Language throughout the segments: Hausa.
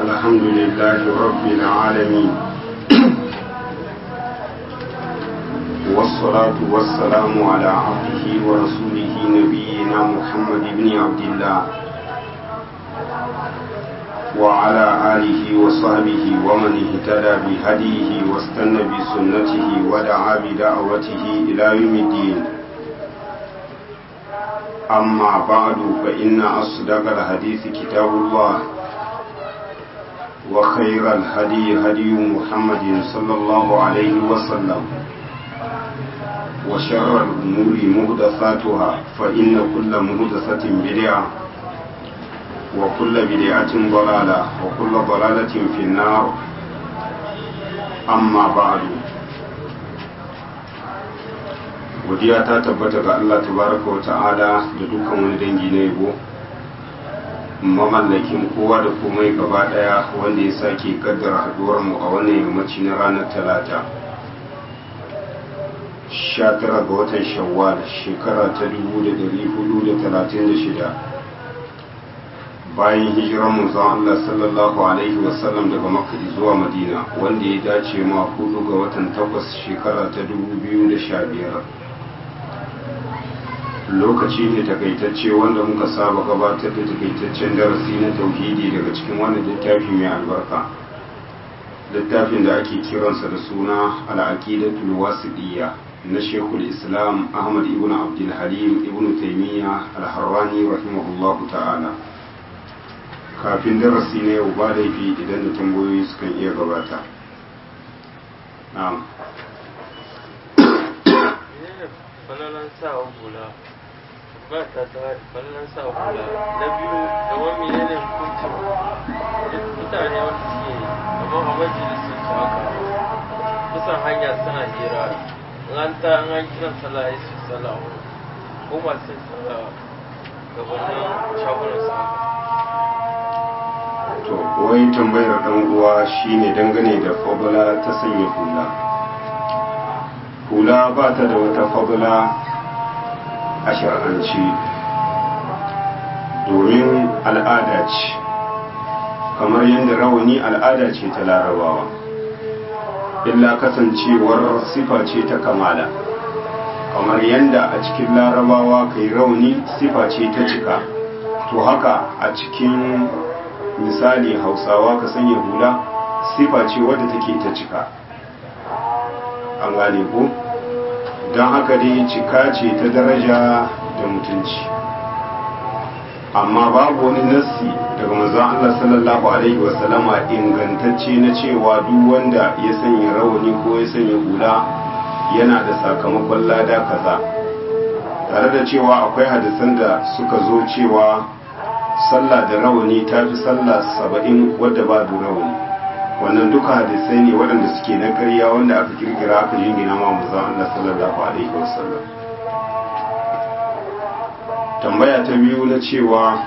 الحمد لله رب العالمين والصلاة والسلام على عبده ورسوله نبينا محمد بن عبد الله وعلى آله وصحبه ومن اهتدى بهديه واستنى بسنته ودعا بدعوته إلى يوم الدين أما بعد فإن أصدق الحديث كتاب الله وخير الهدي هدي محمد صلى الله عليه وسلم وشر الأمور مهدثاتها فإن كل مهدثة بدعة وكل بدعة ضلالة وكل ضلالة في النار أما بعد godiya ta tabbata ga Allah tabaraka wa ta'ala da dukkan wani dangi na yabo mamallakin kowa da komai gaba daya wanda ya sake kaddara haduwar mu a wannan yammaci na ranar talata 19 ga watan shawwal shekara ta 1436 bayan hijirar manzon Allah sallallahu alaihi wasallam daga makka zuwa madina wanda ya dace ma hudu ga watan takwas shekara ta 2015 lokaci ne takaitacce wanda muka saba gabatar da takaitaccen darasi na tauhidi daga cikin wannan littafi mai albarka littafin da ake kiransa da suna al'aqidatul wasiɗiyya na shekul islam ahmad ibn abdul halim ibn taimiyya al-harrani rahimahullahu ta'ala kafin darasi na yau ba laifi idan da tambayoyi sukan iya gabata na'am ba ta ta fallon sa hula na biyu da wani ne hukuncin mutane wanda suke kamar a majalisun su haka kusan hanya suna hira an ta an an kiran sallah ya su sallah ko masu sallah gabanin shagunan su to wai tambayar dan uwa shine dangane da fadula ta sanya hula hula ba ta da wata fadula a shar'anci domin al'ada ce kamar yadda rawani al'ada ce ta larabawa illa kasancewar sifa ce ta kamala kamar yadda a cikin larabawa kai rauni sifa ce ta cika to haka a cikin misali hausawa ka sanya hula sifa ce wadda take ta cika an gane ko? don haka dai cika ce ta daraja da mutunci amma babu wani nassi daga manzon Allah sallallahu alaihi wasallama ingantacce na cewa duk wanda ya sanya rawani ko ya sanya hula yana da sakamakon lada kaza tare da cewa akwai hadisan da suka zo cewa sallah da rawani ta fi sallah saba'in wadda babu rawani wannan duka hadisai ne waɗanda suke na ƙarya wanda aka kirkira aka jingina ma manzon Allah sallallahu alaihi wasallam tambaya ta biyu na cewa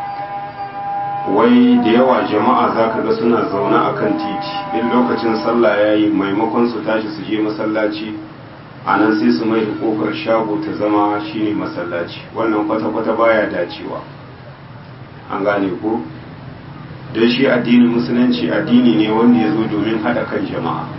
wai da yawa jama'a zaka ga suna zaune akan titi in lokacin sallah yayi maimakon su tashi su je masallaci a nan sai su mai da kofar shago ta zama shine masallaci wannan kwata-kwata baya dacewa an gane ko don shi addinin musulunci addini ne wanda ya zo domin haɗa kan jama'a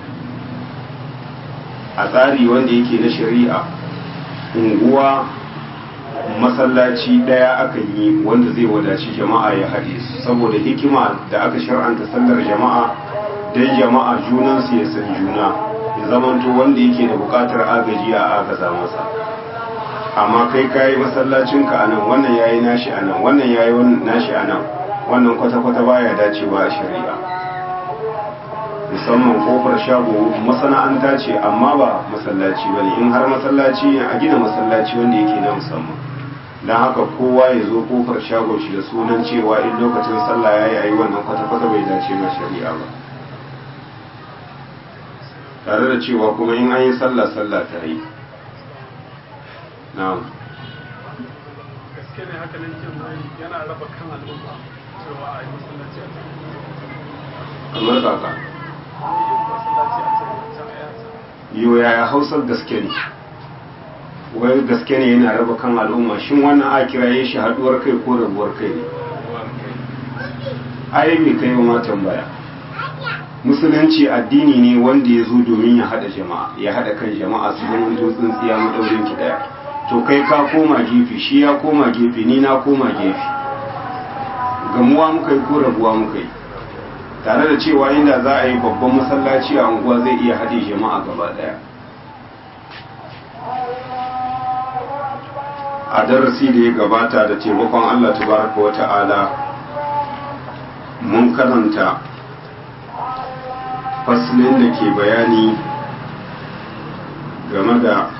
a tsari wanda yake na shari'a unguwa masallaci ɗaya aka yi wanda zai wadaci jama'a ya haɗe su saboda hikima da aka shar'anta sallar jama'a don jama'a junansu ya san juna ya zamanto wanda yake da buƙatar agaji a agaza masa amma kai kayi masallacinka a nan wannan yayi nashi a nan wannan yayi nashi a nan wannan kwata-kwata baya dacewa a shari'a musamman kofar shago masana'anta ce amma ba masallaci ba ne in har masallaci a gina masallaci wanda yake na musamman don haka kowa ya zo kofar shago shi da sunan cewa in lokacin sallah ya yi wannan kwata-kwata bai dace ma shari'a ba tare da cewa kuma in an yi sallah sallah ta yi na'am gaske ne haka nan yana raba kan al'umma cewa a yi masallaci a kamar kaka masallaci a can a yasa yiwu yaya hausar gaske ne wai gaske ne yana raba kan al'umma shin wannan a kiraye shi haduwar kai ko rabuwar kai ne ai bai kai ma tambaya musulunci addini ne wanda ya zo domin ya hada jama'a ya hada kan jama'a su zama dutsen tsiya madaurin ki daya to kai ka koma gefe shi ya koma gefe ni na koma gefe gamuwa muka yi ko rabuwa muka yi tare da cewa inda za a yi babban masallaci a unguwa zai iya haɗe jama'a gaba daya a darasi da ya gabata da taimakon Allah tabaraka wa ta'ala mun karanta faslin da ke bayani game da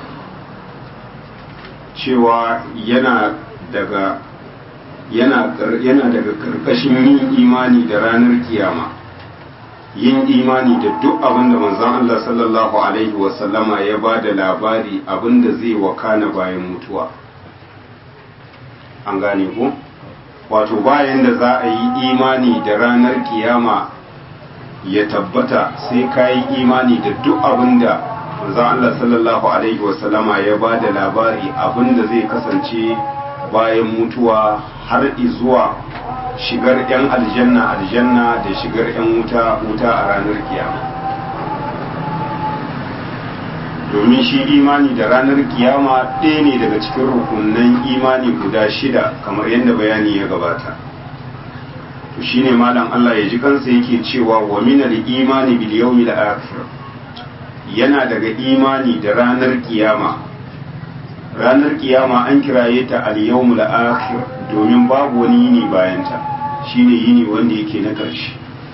cewa yana daga yana yana daga karkashin yin imani da ranar kiyama yin imani da duk abin da manzon Allah sallallahu alaihi wasallama ya ba da labari abin da zai wakana bayan mutuwa an gane ku wato bayan da za a yi imani da ranar kiyama ya tabbata sai ka yi imani da duk abin da manzon Allah sallallahu alaihi wasallama ya ba da labari abin da zai kasance bayan mutuwa har zuwa shigar 'yan aljanna aljanna da shigar 'yan wuta wuta a ranar kiyama domin shi imani da ranar kiyama ɗaya ne daga cikin rukunan imani guda shida kamar yadda bayani ya gabata to shine malam Allah ya ji kansa yake cewa wa minal imani bil yawmil akhir yana daga imani da ranar kiyama ranar kiyama an kiraye ta al yawmul akhir domin babu wani yini bayan ta shine yini wanda yake na ƙarshe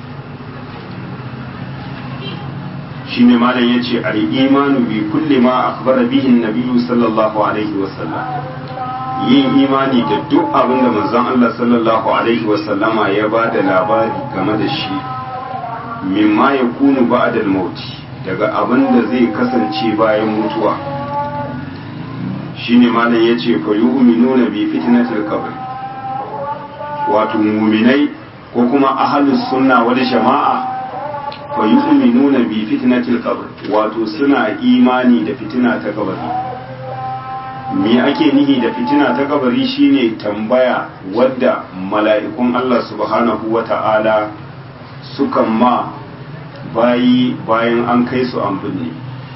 shine malam yace al imanu bi kulli ma akhbara bihi an sallallahu alaihi wasallam yin imani da duk abin da manzon Allah sallallahu alaihi wasallama ya ba da labari game da shi mimma ya kunu ba'da al-maut daga abin da zai kasance bayan mutuwa shine malam yace fa yu'minuna bi fitnatil qabr wato mu'minai ko kuma ahlus sunna wal jama'a fa yu'minuna bi fitnatil qabr wato suna imani da fitina ta kabari me ake nihi da fitina ta kabari shine tambaya wadda mala'ikun Allah subhanahu wa ta'ala sukan ma bayi bayan an kai su an binne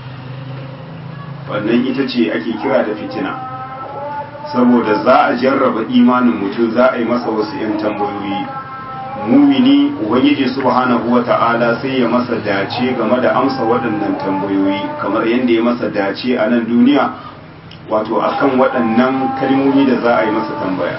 wannan ita ce ake kira da fitina saboda za a jarraba imanin mutum za a yi masa wasu 'yan tambayoyi mumini ubangiji subhanahu wa ta'ala sai ya masa dace game da amsa waɗannan tambayoyi kamar yadda ya masa dace a nan duniya wato akan waɗannan kalmomi da za a yi masa tambaya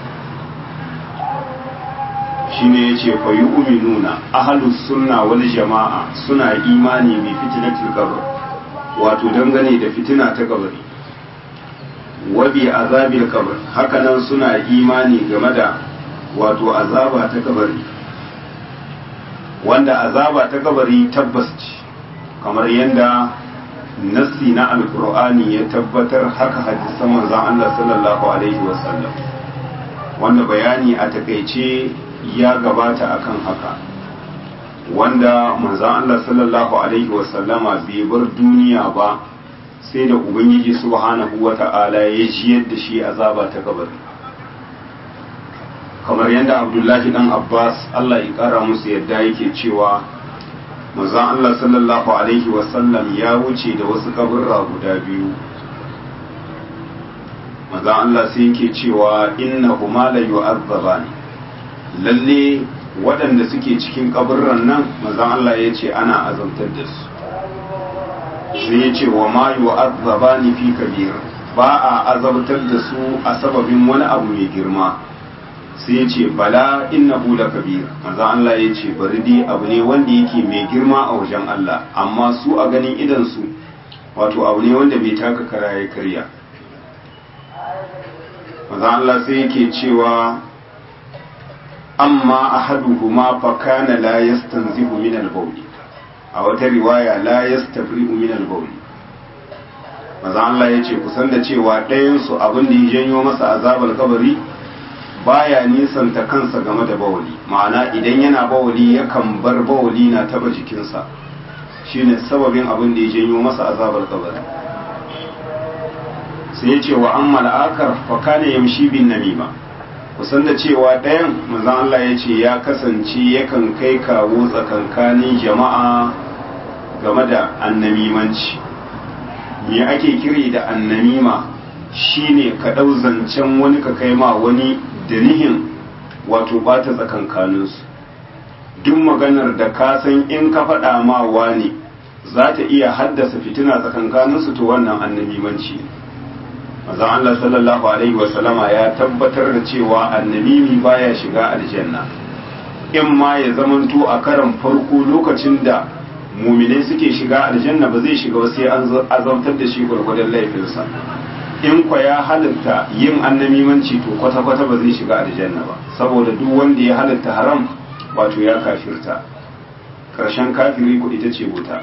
shine yace fa yu'minuna ahlus sunna wal jama'a suna imani bi fitnatil qabr wato dangane da fitina ta kabari wa bi azabil qabr hakanan suna imani game da wato azaba ta kabari wanda azaba ta kabari tabbas ce kamar yadda nassi na alkur'ani ya tabbatar haka hadisan manzon Allah sallallahu alaihi wasallam wanda bayani a takaice ya gabata akan haka wanda manzon Allah sallallahu alaihi wasallama bai bar duniya ba sai da ubangiji subhanahu wata'ala ya jiyar da shi azaba ta kabari kamar yadda abdullahi dan abbas Allah ya kara musu yadda yake cewa manzon Allah sallallahu alaihi wasallam ya wuce da wasu kaburra guda biyu manzon Allah sai yake cewa innahuma la yu'azzabani lalle waɗanda suke cikin kaburran nan manzon Allah ya ce ana azabtar da su sai ya ce wa ma yu'azzabani fi kabir ba a azabtar da su a sababin wani abu mai girma sai ya ce bala innahu la kabir manzo Allah ya ce bari dai abu ne wanda yake mai girma a wajen Allah amma su a ganin idan su wato abu ne wanda bai taka kara ya karya manzo Allah sai yake cewa amma ahaduhuma fa kana la yastanzihu min al-bawl a wata riwaya la yastabri'u min al-bawl manzo Allah ya ce kusan da cewa ɗayan su abin da ya janyo masa azabar kabari baya nisanta kansa game da bawali ma'ana idan yana bawali yakan bar bawali na taba jikinsa shine sababin abin da ya janyo masa azabar kabari sai ya ce wa an mal'akar fa kana yamshi bin namima kusan da cewa ɗayan manzon Allah ya ce ya kasance yakan kai kawo tsakankanin jama'a game da annamimanci me ake kiri da annamima shine ka ɗau zancen wani ka kai ma wani da nihin wato bata tsakankaninsu duk maganar da ka san in ka faɗa ma wani za ta iya haddasa fitina tsakankaninsu to wannan annamimanci ne mazan Allah sallallahu alaihi wasallama ya tabbatar da cewa annamimi baya shiga aljanna in ma ya zamanto a karan farko lokacin da muminai suke shiga aljanna ba zai shiga ba sai an azabtar da shi gwargwadon laifinsa in kwa ya halitta yin annamimanci to kwata-kwata ba zai shiga aljanna ba saboda duk wanda ya halitta haram wato ya kafirta ƙarshen kafiri ku ita ce wuta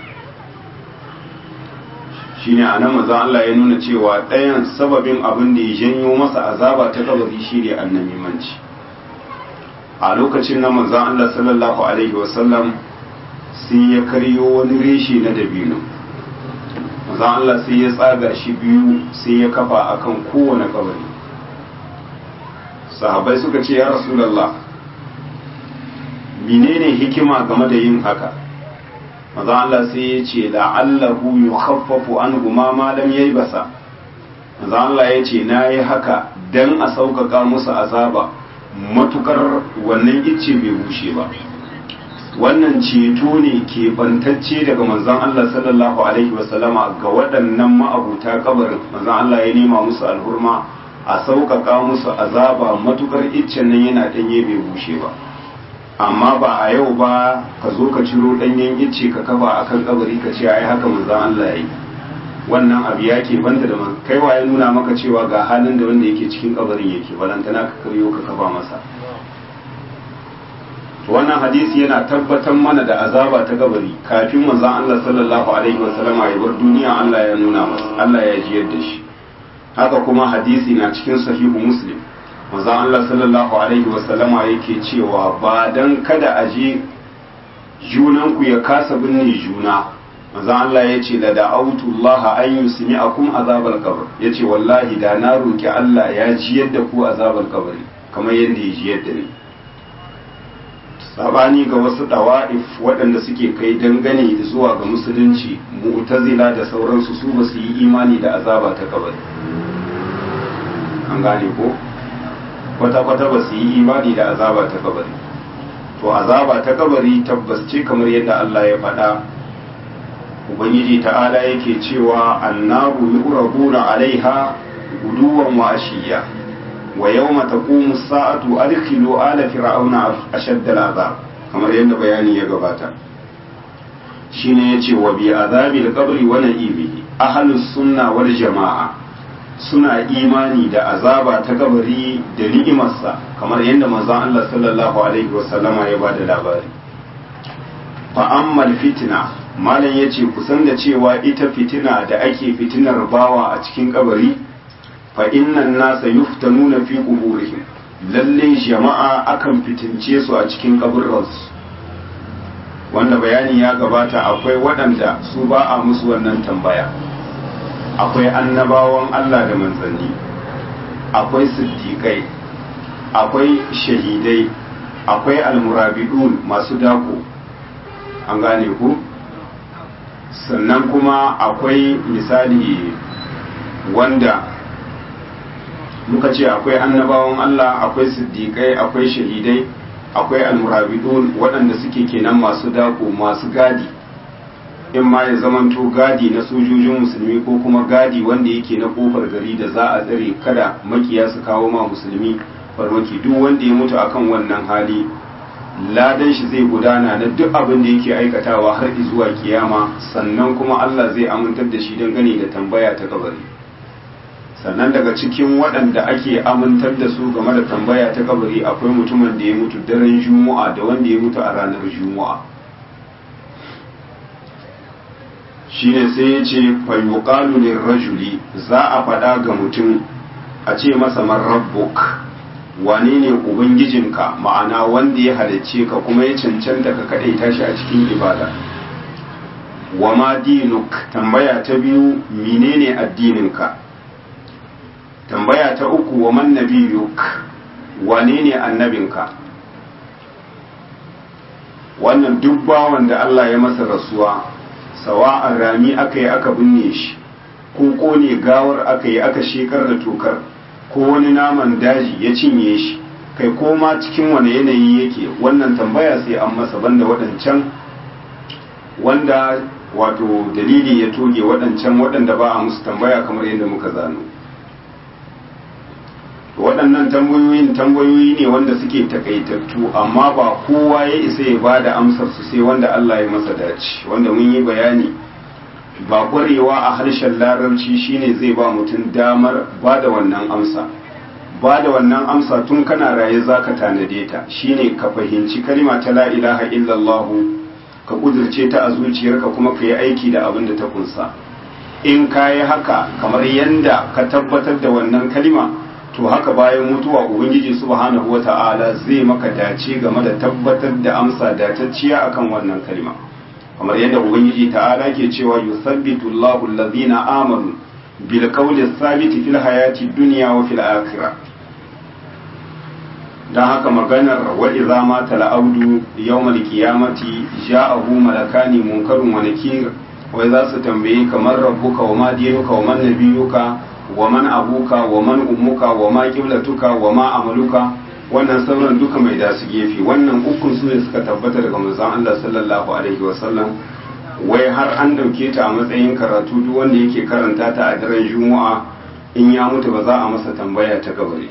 shine a nan maza Allah ya nuna cewa ɗayan sababin abin da ya janyo masa azaba ta kabari shi ne annamimanci a lokacin na maza Allah sallallahu alaihi wasallam sai ya karyo wani reshe na dabino maza Allah sai ya tsaga shi biyu sai ya kafa akan kowane kabari sahabai suka ce ya rasulallah menene hikima game da yin haka maza Allah sai ya ce la'allahu yukhaffafu anhu ma ma lam basa. maza Allah ya ce nayi haka dan a sauƙaƙa musu azaba matukar wannan icce bai bushe ba wannan ceto ne ke bantacce daga manzon Allah sallallahu alaihi wasallama ga waɗannan ma'abuta kabarin manzon Allah ya nema musu alhurma a sauƙaƙa musu azaba matukar iccen nan yana ɗanye bai bushe ba amma ba a yau ba ka zo ka ciro ɗanyen icce ka kafa a kan kabari ka ce ai haka manzan Allah ya yi wannan abu ya ke banta da kai wa ya nuna maka cewa ga halin da wanda yake cikin kabarin yake balantana ka karyo ka kafa masa wannan hadisi yana tabbatar mana da azaba ta kabari kafin manzan Allah sallallahu alaihi wasallam ya bar duniya Allah ya nuna masa Allah ya jiyar da shi haka kuma hadisi na cikin sahihu muslim manzon Allah sallallahu alaihi wasallama yake cewa ba dan kada a je junanku ya kasa binne juna manzon Allah ya ce la da'autu Allah an yusmi'akum azabal qabr yace wallahi da na roki Allah ya ji yadda ku azabal qabr kamar yadda ya ji yadda ni sabani ga wasu dawa'if waɗanda suke kai dangane zuwa ga musulunci mu'tazila da sauransu su ba su yi imani da azaba ta kabari an gane ko kwata-kwata ba su yi imani da azaba ta kabari to azaba ta kabari tabbas ce kamar yadda Allah ya faɗa ubangiji ta'ala yake cewa annabu yu'raduna alaiha guduwan wa ashiya wa yawma taqumu as-sa'atu adkhilu ala fir'auna ashadda al-azab kamar yadda bayani ya gabata shine yace wa bi azabil qabri wa na'imihi ahlus sunna wal jama'a suna imani da azaba ta kabari da ni'imarsa kamar yadda manzon Allah sallallahu alaihi wasallama ya bada labari fa ammal fitna malam yace kusan da cewa ita fitina da ake fitinar bawa a cikin kabari fa innan nasa yuftanuna fi quburihim lalle jama'a akan fitince su a cikin kaburransu wanda bayani ya gabata akwai waɗanda su ba a musu wannan tambaya akwai annabawan Allah da manzanni akwai siddiƙai akwai shahidai akwai almurabidun masu dako an gane ku sannan kuma akwai misali wanda muka ce akwai annabawan Allah akwai siddiƙai akwai shahidai akwai almurabidun waɗanda suke kenan masu dako masu gadi in ma ya zamanto gadi na sojojin musulmi ko kuma gadi wanda yake na kofar gari da za a tsare kada makiya su kawo ma musulmi farmaki duk wanda ya mutu akan wannan hali ladan shi zai gudana na duk abin da yake aikatawa har zuwa kiyama sannan kuma Allah zai amintar da shi dangane da tambaya ta kabari sannan daga cikin waɗanda ake amintar da su game da tambaya ta kabari akwai mutumin da ya mutu daren juma'a da wanda ya mutu a ranar juma'a shine sai ya ce fayyuƙalu ne rajuli za a faɗa ga mutum a ce masa man rabbuk wane ne ubangijinka ma'ana wanda ya halicce ka kuma ya cancanta ka kaɗai tashi a cikin ibada wa ma dinuk tambaya ta biyu menene addininka tambaya ta uku wa man nabiyuk wane ne annabinka wannan duk bawan da Allah ya masa rasuwa sawa'an rami aka yi aka binne shi ko kone gawar aka yi aka shekar da tokar ko wani naman daji ya cinye shi kai ko ma cikin wani yanayi yake wannan tambaya sai an masa banda waɗancan wanda wato dalili ya toge waɗancan waɗanda ba a musu tambaya kamar yadda muka zano waɗannan tambayoyin tambayoyi ne wanda suke takaitattu amma ba kowa ya isa ya ba da amsar su sai wanda Allah ya masa dace wanda mun yi bayani ba ƙwarewa a harshen larabci shine zai ba mutum damar ba da wannan amsa ba da wannan amsa tun kana raye za ka tanade ta shine ka fahimci kalma ta la ilaha illallah ka kudurce ta a zuciyarka kuma ka yi aiki da abin da ta kunsa in ka yi haka kamar yanda ka tabbatar da wannan kalma to haka bayan mutuwa ubangiji subhanahu wata'ala zai maka dace game da tabbatar da amsa datacciya akan wannan kalma kamar yadda ubangiji ta'ala ke cewa yusabbitu Allahu allazina amanu bil qawli thabiti fil hayati dunya wa fil akhirah dan haka maganar wa idza mata al-abdu yawmal qiyamati ja'ahu malakani munkarun wa nakir wai za su tambaye kamar rabbuka wa ma dinuka wa man nabiyuka wa man abuka wa man ummuka wa ma qiblatuka wa ma amaluka wannan sauran duka mai da su gefe wannan ukun su ne suka tabbata daga manzon Allah sallallahu alaihi wa sallam wai har an dauke ta a matsayin karatu duk wanda yake karanta ta a daren juma'a in ya mutu ba za a masa tambaya ta kabari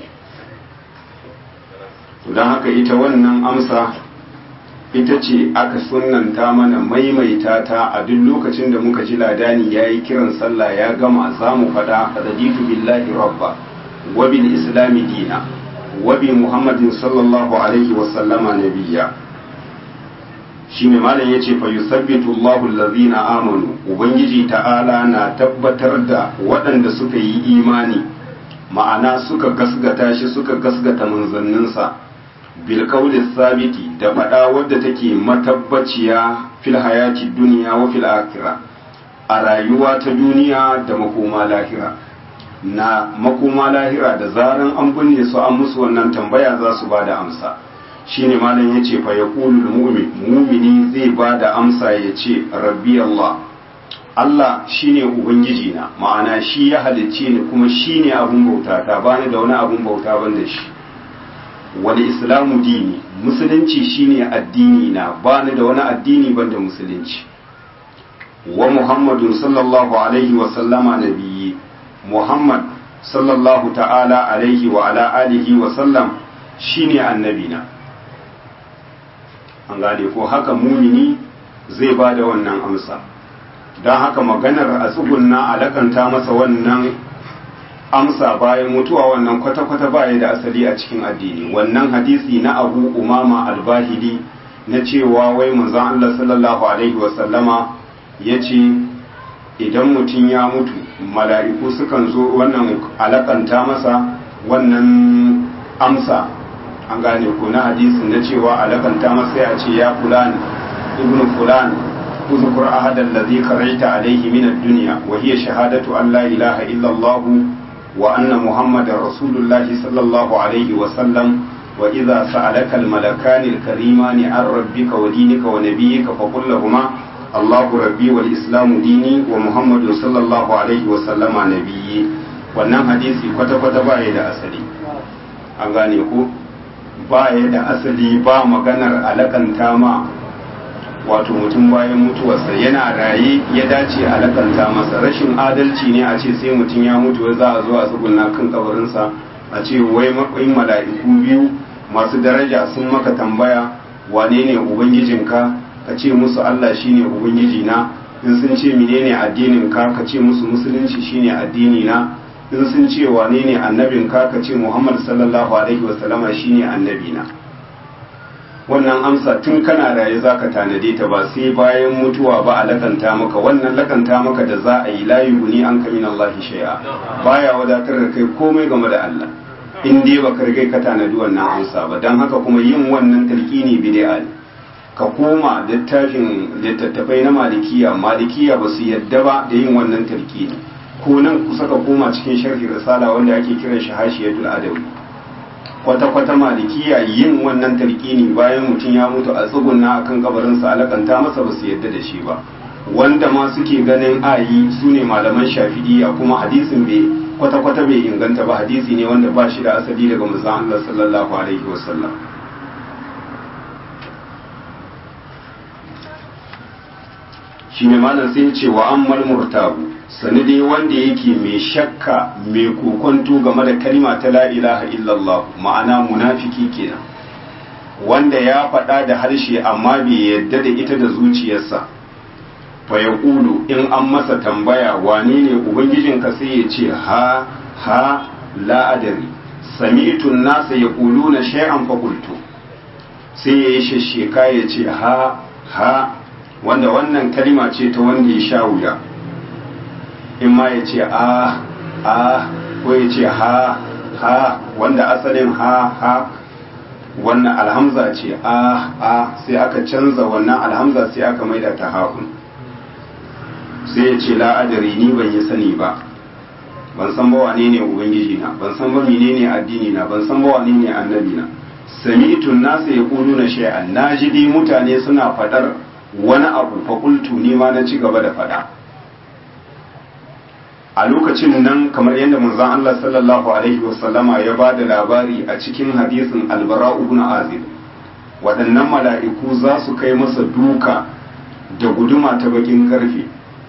don haka ita wannan amsa ita ce aka sunanta mana maimaita ta a duk lokacin da muka ji ladani ya yi kiran sallah ya gama za mu faɗa raditu billahi rabba wa bil islami dina wa bi muhammadin sallallahu alaihi wa sallama nabiyya shine malam yace fa yusabbitu Allahu allazina amanu ubangiji ta'ala na tabbatar da waɗanda suka yi imani ma'ana suka gasgata shi suka gasgata manzanninsa bilkaulis sabiti da faɗa wadda take matabbaciya fil hayati duniya wa fil akhirah a rayuwa ta duniya da makoma lahira na makoma lahira da zaran an binne su an musu wannan tambaya za su bada amsa shine malam yace fa yaqulul mu'min mu'mini zai bada amsa yace rabbi Allah Allah shine ubangiji na ma'ana shi ya halicce ni kuma shine abun bauta ta bani da wani abun bauta ban da shi wani islamu dini musulunci shine addini na bani da wani addini banda musulunci wa muhammadun sallallahu alaihi wa sallama nabiyyi muhammad sallallahu ta'ala alaihi wa ala alihi wa sallam shine annabina an gane ko haka mumini zai ba da wannan amsa don haka maganar a tsugunna alakanta masa wannan amsa bayan mutuwa wannan kwata-kwata baya da asali a cikin addini wannan hadisi na abu umama albahili na cewa wai manzon Allah sallallahu alaihi wasallama ya ce idan mutum ya mutu mala'iku sukan zo wannan alakanta masa wannan amsa an gane ko na hadisin na cewa alakanta masa ya ce ya fulan ibnu fulan اذكر أحد الذي قرأت عليه من الدنيا وهي شهادة أن لا إله إلا الله وأن محمد رسول الله صلى الله عليه وسلم وإذا سألك الملكان الكريمان عن ربك ودينك ونبيك فقل لهما الله ربي والإسلام ديني ومحمد صلى الله عليه وسلم نبيي wannan hadisi kwata-kwata ba ya da asali an gane ku ba ya da asali ba maganar alakanta ma wato mutum bayan mutuwarsa yana raye ya dace a lakanta masa rashin adalci ne a ce sai mutum ya mutu za a zo a tsugunna kan kabarinsa a ce wai matsayin mala'iku biyu masu daraja sun maka tambaya wane ne ubangijinka ka ce musu Allah shine ubangiji na in sun ce menene addinin ka ka ce musu musulunci shine addini na in sun ce wane ne annabin ka ka ce Muhammad sallallahu alaihi wasallama shine annabi na wannan amsa tun kana raye za ka tanade ta ba sai bayan mutuwa ba a lakanta maka wannan lakanta maka da za a yi layi guni an kamin Allah shay'a baya wadatar da kai komai game da Allah in dai ba ka rigai ka tanadi wannan amsa ba don haka kuma yin wannan talqini bid'a ne ka koma littafin littattafai na malikiya malikiya ba su yadda ba da yin wannan talqini ko nan kusa ka koma cikin sharhi risala wanda ake kiran shi hashiyatul adawi kwata-kwata malikiya yin wannan talqini bayan mutum ya mutu a tsugunna akan kabarinsa alakanta masa ba su yadda da shi ba wanda ma suke ganin ayi su ne malaman shafi'iyya kuma hadisin bai kwata-kwata bai inganta ba hadisi ne wanda ba shi da asali daga manzon Allah sallallahu alaihi wasallam shi ne malam sai ya ce wa ammal murtabu sani dai wanda yake mai shakka mai kokonto game da kalma ta la ilaha illallah ma'ana munafiki kenan wanda ya faɗa da harshe amma bai yadda da ita da zuciyarsa fa ya ƙulu in an masa tambaya wane ne ubangijinka sai ya ce ha ha la'adari sami'tun nasa ya ƙulu na shay'an fakultu sai ya yi shasheka ya ce ha ha wanda wannan kalima ce ta wanda ya sha wuya in ma ya ce a a ko ya ce ha ha wanda asalin ha ha wannan alhamza ce a a sai aka canza wannan alhamza sai aka maida ta haƙun sai ya ce la'adari ni ban yi sani ba ban san ba wane ne ubangiji na ban san ba menene addini na ban san ba wane ne annabi na sami'tun nasu ya kulu na shay'an na ji dai mutane suna faɗar wani abu fakultu ni ma na ci gaba da faɗa a lokacin nan kamar yadda manzon Allah sallallahu alaihi wasallama ya ba da labari a cikin hadisin albara ibn azib waɗannan mala'iku za su kai masa duka da guduma ta bakin karfe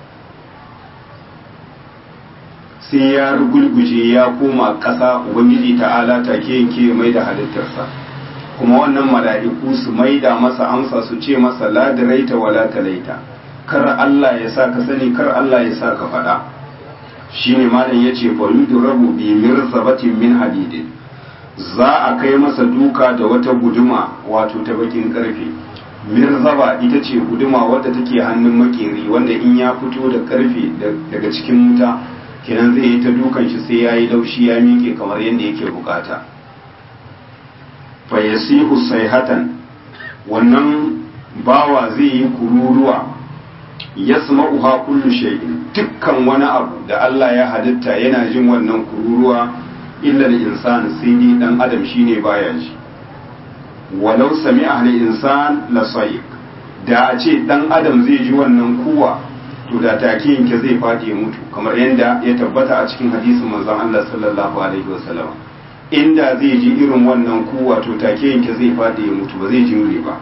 sai ya rugulguje ya koma ƙasa ubangiji ta'ala take yanke mai da halittarsa kuma wannan mala'iku su maida masa amsa su ce masa la diraita wala talaita kar Allah ya sa ka sani kar Allah ya sa ka faɗa shine malam yace fa yudrabu bi mirzabatin min hadidin za a kai masa duka da wata guduma wato ta bakin karfe mirzaba ita ce guduma wadda take hannun makeri wanda in ya fito da karfe daga cikin wuta kenan zai yi ta dukan shi sai yayi laushi ya miƙe kamar yadda yake bukata fa yasihu sayhatan wannan bawa zai yi kururuwa yasma'uha kullu shay'in dukkan wani abu da Allah ya halitta yana jin wannan kururuwa illa al-insan sai dai dan adam shine baya ji walau sami'a al-insan la sayiq da a ce dan adam zai ji wannan kuwa to da take yanke zai fadi ya mutu kamar yadda ya tabbata a cikin hadisin manzon Allah sallallahu alaihi wasallam inda zai ji irin wannan kuwa to take yanke zai fadi ya mutu ba zai jimre ba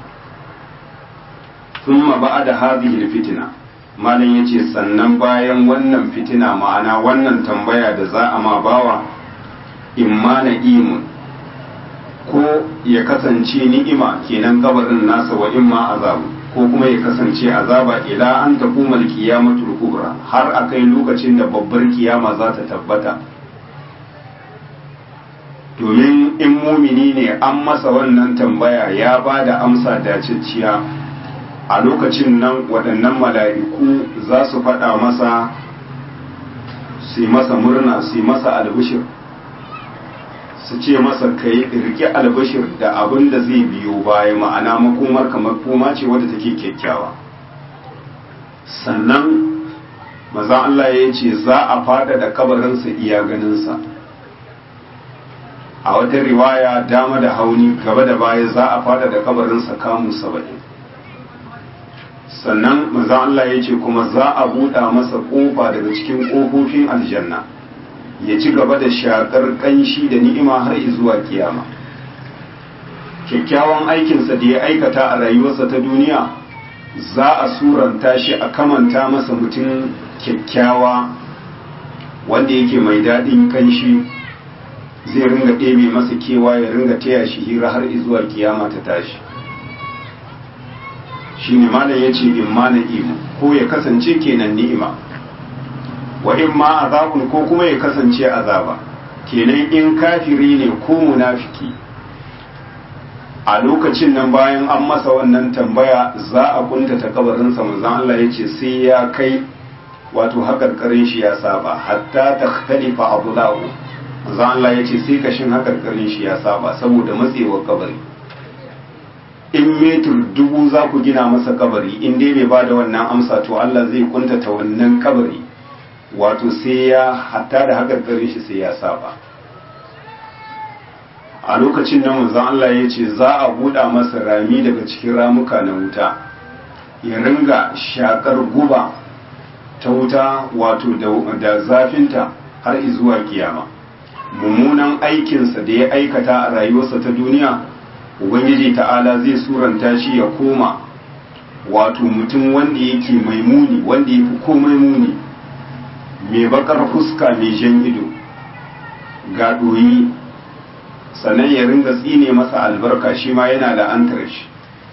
thumma ba'da hadhihi al-fitna malam yace sannan bayan wannan fitina ma'ana wannan tambaya da za a ma bawa imma na'imun ko ya kasance ni'ima kenan kabarin nasa wa imma azabu ko kuma ya kasance azaba ila an taquma al-qiyamatu kubra har akai lokacin da babbar kiyama za ta tabbata domin in mumini ne an masa wannan tambaya ya ba da amsa dacicciya a lokacin nan waɗannan mala'iku za su faɗa masa su masa murna su masa albishir su ce masa ka yi rike albishir da abin da zai biyo baya ma'ana makomar kamar koma ce wadda take kyakkyawa sannan maza Allah ya ce za a fada da kabarinsa iya ganinsa a wata riwaya dama da hauni gaba da baya za a fada da kabarinsa kamun saba'in sannan maza Allah ya ce kuma za a buɗa masa ƙofa daga cikin ƙofofin aljanna ya ci gaba da shakar ƙanshi da ni'ima har zuwa kiyama kyakkyawan aikinsa da ya aikata a rayuwarsa ta duniya za a suranta shi a kamanta masa mutum kyakkyawa wanda yake mai daɗin ƙanshi zai ringa ɗebe masa kewa ya ringa taya shi hira har zuwa kiyama ta tashi shi ne malam ya ce in ma na'imu ko ya kasance kenan ni'ima wa in ma azabun ko kuma ya kasance azaba kenan in kafiri ne ko munafiki a lokacin nan bayan an masa wannan tambaya za a kuntata kabarinsa manzon Allah ya ce sai ya kai wato hakarkarin shi ya saba hatta takhtalifa abulahu manzon Allah ya ce sai kashin hakarkarin shi ya saba saboda matsewar kabari in metur dubu za ku gina masa kabari in dai bai bada wannan amsa to Allah zai kuntata wannan kabari wato sai ya hatta da hakarkarin shi sai ya saba a lokacin da manzon Allah ya ce za a buɗa masa rami daga cikin ramuka na wuta ya ringa shakar guba ta wuta wato da zafinta har zuwa kiyama mummunan aikinsa da ya aikata a rayuwarsa ta duniya ubangiji ta'ala zai suranta shi ya koma wato mutum wanda yake mai muni wanda ya fi komai muni mai bakar fuska mai jan ido ga ɗoyi sannan ya ringa tsine masa albarka shi ma yana la'antar shi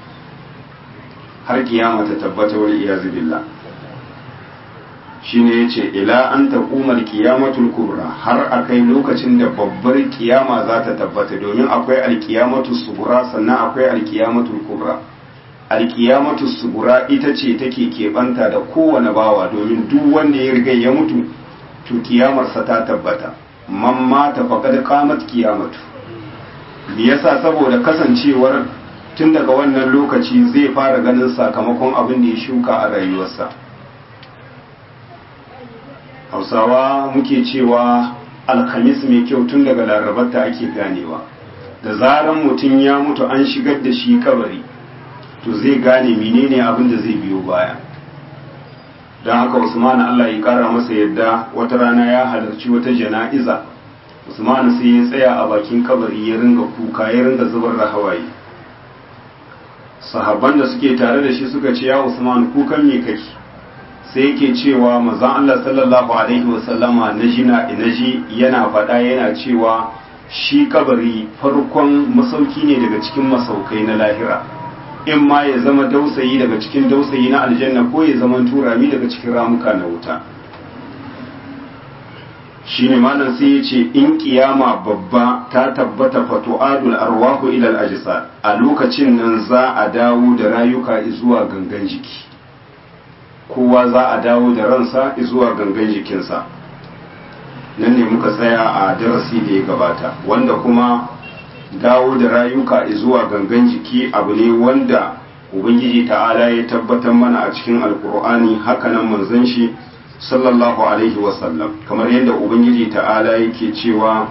har kiyama ta tabbata wal iyazu billah shine yace ila an taqumar qiyamatul kubra har akai lokacin da babbar kiyama za ta tabbata domin akwai alqiyamatu subura sannan akwai alqiyamatul kubra alqiyamatu subura ita ce take keɓanta da kowane bawa domin duk wanda ya riga ya mutu to kiyamarsa ta tabbata man mata faqad qamat qiyamatu me yasa saboda kasancewar tun daga wannan lokaci zai fara ganin sakamakon abin da ya shuka a rayuwarsa hausawa muke cewa alhamis mai kyau tun daga larabarta ake ganewa da zaran mutum ya mutu an shigar da shi kabari to zai gane menene abin da zai biyo baya don haka usman allah ya kara masa yadda wata rana ya halarci wata jana'iza usman sai ya tsaya a bakin kabari ya ringa kuka ya ringa zubar da hawaye sahabban da suke tare da shi suka ce ya usman kukan me kake sai yake cewa manzon Allah sallallahu alaihi wasallama naji na naji yana faɗa yana cewa shi kabari farkon masauki ne daga cikin masaukai na lahira in ma ya zama dausayi daga cikin dausayi na aljanna ko ya zama turami daga cikin ramuka na wuta shine malam sai ya ce in kiyama babba ta tabbata fatu'adul arwahu ila al-ajsad a lokacin nan za a dawo da rayuka zuwa gangan jiki kowa za a dawo da ransa zuwa gangan jikinsa nan ne muka tsaya a darasi da ya gabata wanda kuma dawo da rayuka zuwa gangan jiki abu ne wanda ubangiji ta'ala ya tabbatar mana a cikin alkur'ani hakanan manzon shi sallallahu alaihi wasallam kamar yadda ubangiji ta'ala yake cewa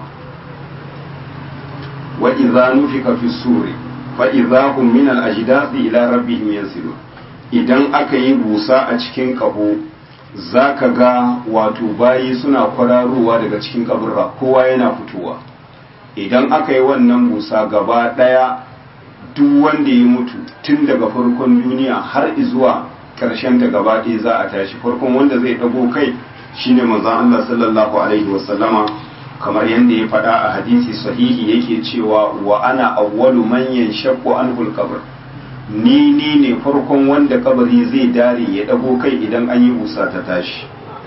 wa idza nufika fi suri fa idza hum min al ajdathi ila rabbihim yansilun idan aka yi busa a cikin kaho zaka ga wato bayi suna kwararowa daga cikin kaburra kowa yana fitowa idan aka yi wannan busa gaba daya duk wanda ya mutu tun daga farkon duniya har zuwa karshen ta gaba ɗaya za a tashi farkon wanda zai ɗago kai shine manzon Allah sallallahu alaihi wasallama kamar yadda ya faɗa a hadisi sahihi yake cewa wa ana awwalu man yanshaqqu anhu al-qabr ni ni ne farkon wanda kabari zai dare ya ɗago kai idan an yi busa ta tashi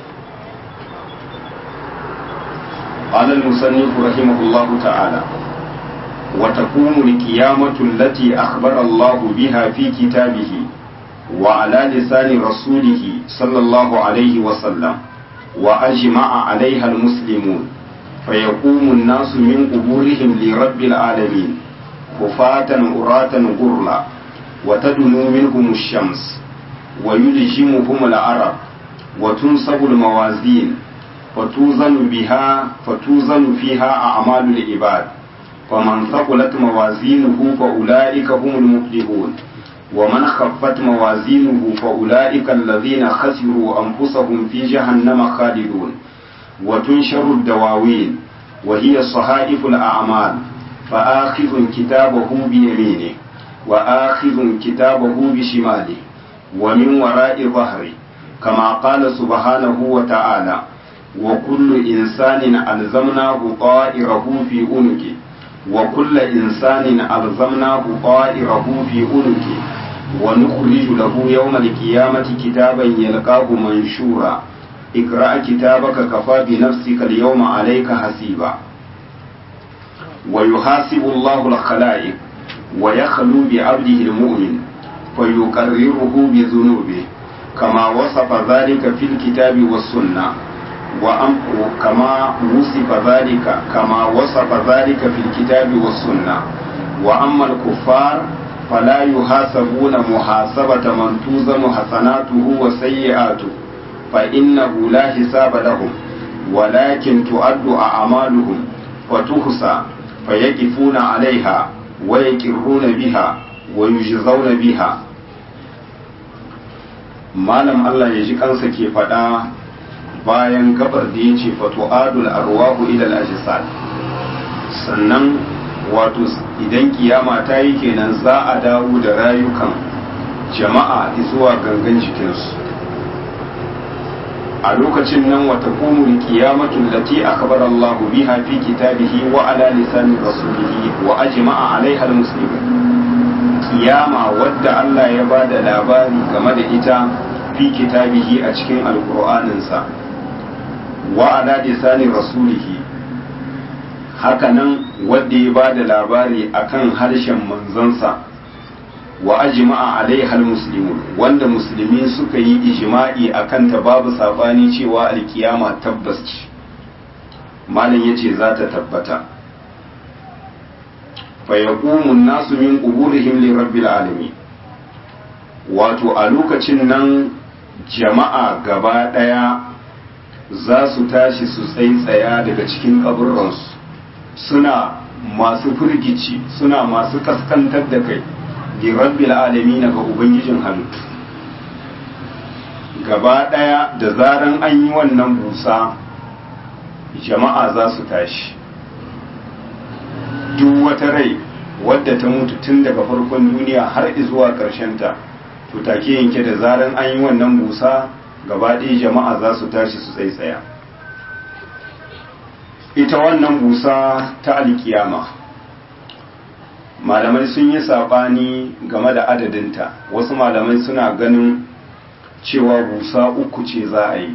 قال المصنف رحمه الله تعالى وتقوم القيامة التي أخبر الله بها في كتابه وعلى لسان رسوله صلى الله عليه وسلم وأجمع عليها المسلمون فيقوم الناس من قبورهم لرب العالمين خفاة عراة غرلا وتدنو منهم الشمس ويلجمهم العرب وتنصب الموازين فتوزن بها فتوزن فيها أعمال العباد فمن ثقلت موازينه فأولئك هم المفلحون ومن خفت موازينه فأولئك الذين خسروا أنفسهم في جهنم خالدون وتنشر الدواوين وهي صحائف الأعمال فآخذ كتابه بيمينه وآخذ كتابه بشماله ومن وراء ظهره كما قال سبحانه وتعالى وكل إنسان ألزمناه طائره في عنقه وكل إنسان ألزمناه طائره في عنقه ونخرج له يوم القيامة كتابا يلقاه منشورا اقرأ كتابك كفى بنفسك اليوم عليك حسيبا ويحاسب الله الخلائق ويخلو بعبده المؤمن فيقرره بذنوبه كما وصف ذلك في الكتاب والسنة وأم كما وصف ذلك كما وصف ذلك في الكتاب والسنة وأما الكفار فلا يحاسبون محاسبة من توزن حسناته وسيئاته فإنه لا حساب لهم ولكن تؤد أعمالهم وتحصى fayaqifuna alaiha wa yaqirruna biha wa yujzauna biha malam Allah ya ji kansa ke faɗa bayan gabar da ya ce fatu'adul arwahu ila al-ajsad sannan wato idan kiyama ta yi kenan za a dawo da rayukan jama'a zuwa gangan jikinsu a lokacin nan wata kumul kiyamatun lati akbar Allah biha fi kitabihi wa ala lisani rasulihi wa ajma'a alaiha almuslimin kiyama wadda Allah ya ba da labari game da ita fi kitabihi a cikin alqur'aninsa wa ala lisani rasulihi hakanan wadda ya ba da labari akan harshen manzansa wa ajma'a alaiha almuslimun wanda musulmi suka yi ijma'i akan ta babu sabani cewa alkiyama tabbas ce malam yace za ta tabbata fa yaqumu an-nasu min quburihim li rabbil alamin wato a lokacin nan jama'a gaba daya za su tashi su tsaitsaya daga cikin kaburransu suna masu firgici suna masu kaskantar da kai li rabbil alamin ga ubangijin halittu gaba daya da zaran an yi wannan busa jama'a za su tashi duk wata rai wadda ta mutu tun daga farkon duniya har zuwa ta to take yanke da zaran an yi wannan busa gaba ɗaya jama'a za su tashi su tsaitsaya ita wannan busa ta alkiyama malamai sun yi saɓani game da adadinta wasu malamai suna ganin cewa busa uku ce za a yi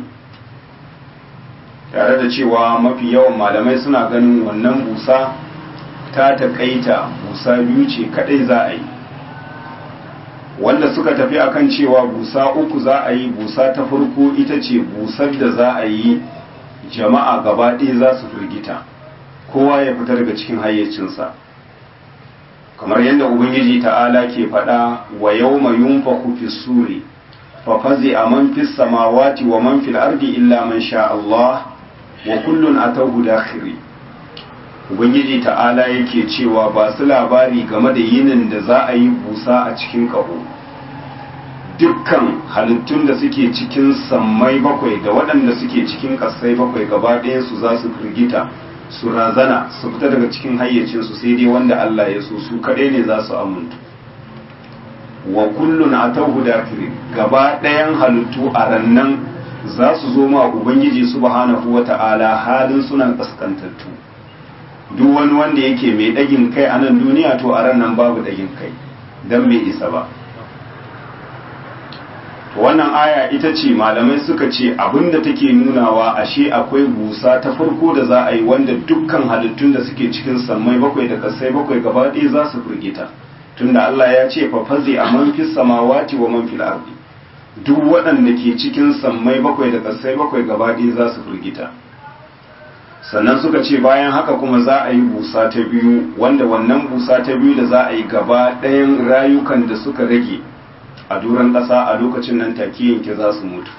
tare da cewa mafi yawan malamai suna ganin wannan busa ta taƙaita busa biyu ce kaɗai za a yi wanda suka tafi akan cewa busa uku za a yi busa ta farko ita ce busar da za a yi jama'a gaba ɗaya za su firgita kowa ya fita daga cikin hayyacinsa kamar yadda ubangiji ta'ala ke faɗa wa yau mai yunfaku fi suri fa fazi a man fi samawati wa man fil ardi illa man sha Allah wa kullun atahu dakhiri ubangiji ta'ala yake cewa ba su labari game da yinin da za a yi busa a cikin ƙaho dukkan halittun da suke cikin sammai bakwai da waɗanda suke cikin ƙasai bakwai gaba su za su firgita su razana su fita daga cikin hayyacinsu sai dai wanda Allah ya so su kaɗai ne za su amintu wa kullun atahu dakiri gaba ɗayan halittu a rannan za su zo ma ubangiji subhanahu wata'ala halin suna kaskantattu duk wani wanda yake mai ɗagin kai a nan duniya to a ran nan babu ɗagin kai don bai isa ba wannan aya ita ce malamai suka ce abinda take nunawa ashe akwai busa ta farko da za a yi wanda dukkan halittun da suke cikin sammai bakwai da kasai bakwai gaba ɗaya za su firgita tunda Allah ya ce fa fazi a man fis samawati wa man fil ardi duk waɗanda ke cikin sammai bakwai da kasai bakwai gaba ɗaya za su firgita sannan suka ce bayan haka kuma za a yi busa ta biyu wanda wannan busa ta biyu da za a yi gaba ɗayan rayukan da suka rage a duran ƙasa a lokacin nan take yanke za su mutu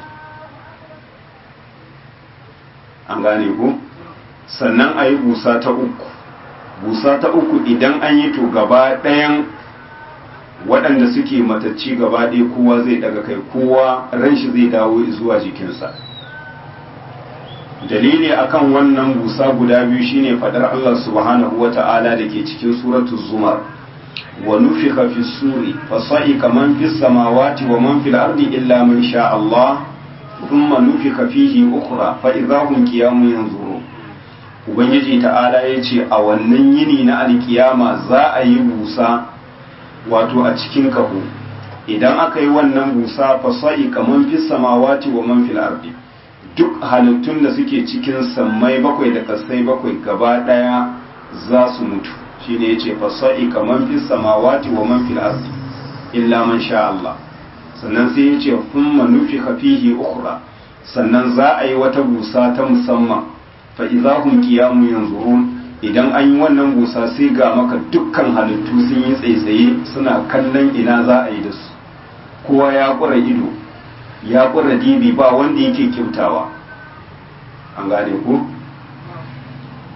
an gane ku sannan a yi busa ta uku busa ta uku idan an yi to gaba ɗayan waɗanda suke matacci gaba ɗaya kowa zai daga kai kowa ran shi zai dawo zuwa jikinsa dalili akan wannan busa guda biyu shine fadar Allah subhanahu wata'ala da ke cikin suratul zumar wa nufika fi suri fa sa'ika man fis samawati wa man fil ardi illa man sha Allah thumma nufika fihi ukhra fa idahum qiyamun yanzurun ubangiji ta'ala yace a wannan yini na alkiyama za a yi busa wato a cikin kaho idan aka yi wannan busa fa sa'ika man fis samawati wa man fil ardi duk halittun da suke cikin sammai bakwai da kasai bakwai gaba daya za su mutu shine yace fasa'i kaman fis samawati wa man fil ardi illa man sha Allah sannan sai yace thumma nufikha fihi ukhra sannan za a yi wata busa ta musamman fa idahum qiyamun yanzurun idan an yi wannan busa sai ga maka dukkan halittu sun yi tsaitsaye suna kallon ina za a yi da su kowa ya kura ido ya kura dibi ba wanda yake kyautawa an gane ku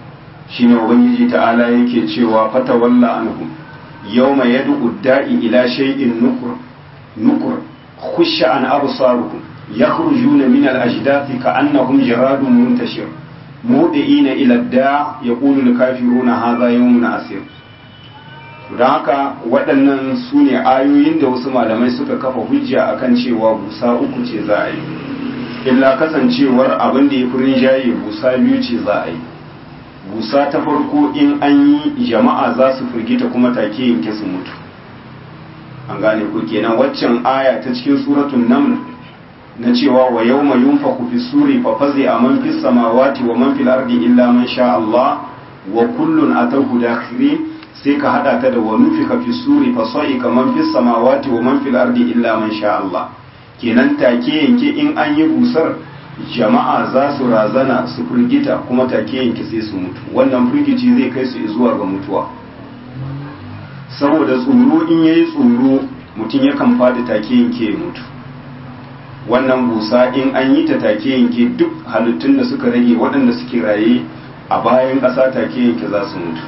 shine ubangiji ta'ala yake cewa fatawalla anhum yawma yad'u da'i ila shay'in nukur nukur khusha an absaruhum yakhrujuna min al-ajdathi ka'annahum jaradun muntashir mudi'ina ila ad-da' yaqulu al-kafiruna hadha yawmun asir don haka waɗannan su ne ayoyin da wasu malamai suka kafa hujja akan cewa busa uku ce za a yi illa kasancewar abin da ya fi rinjaye busa biyu ce za a yi busa ta farko in an yi jama'a za su firgita kuma take yanke su mutu an gane ku kenan waccan aya ta cikin suratun naml na cewa wa yawma yunfaku fi suri fa fazi man fis samawati wa man fil ardi illa man sha Allah wa kullun atahu dakhirin sai ka hada ta da wa nufika fi suri fa sa'iqa man fis samawati wa man fil ardi illa man sha Allah kenan take yanke in an yi busar jama'a za su razana su firgita kuma take yanke sai su mutu wannan firgici zai kai su zuwa ga mutuwa saboda tsoro in yayi tsoro mutum yakan fadi take yanke ya mutu wannan busa in an yi ta take yanke duk halittun da suka rage waɗanda suke raye a bayan ƙasa take yanke za su mutu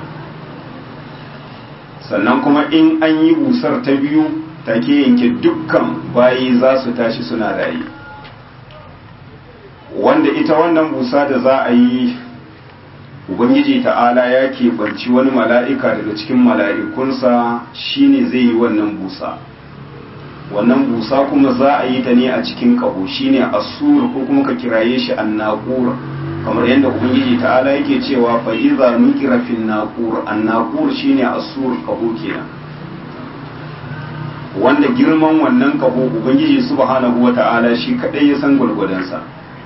sannan kuma in an yi busar ta biyu take yanke dukkan bayi za su tashi suna raye wanda ita wannan busa da za a yi ubangiji ta'ala ya keɓanci wani mala'ika daga cikin mala'ikunsa shine zai yi wannan busa wannan busa kuma za a yi ta ne a cikin ƙaho shine asur ko kuma ka kiraye shi an naƙura kamar yadda ubangiji ta'ala yake cewa fa iza nukira fin naqur an naqur shine asur kaho kenan wanda girman wannan kaho ubangiji subhanahu wata'ala shi kadai ya san gurgudansa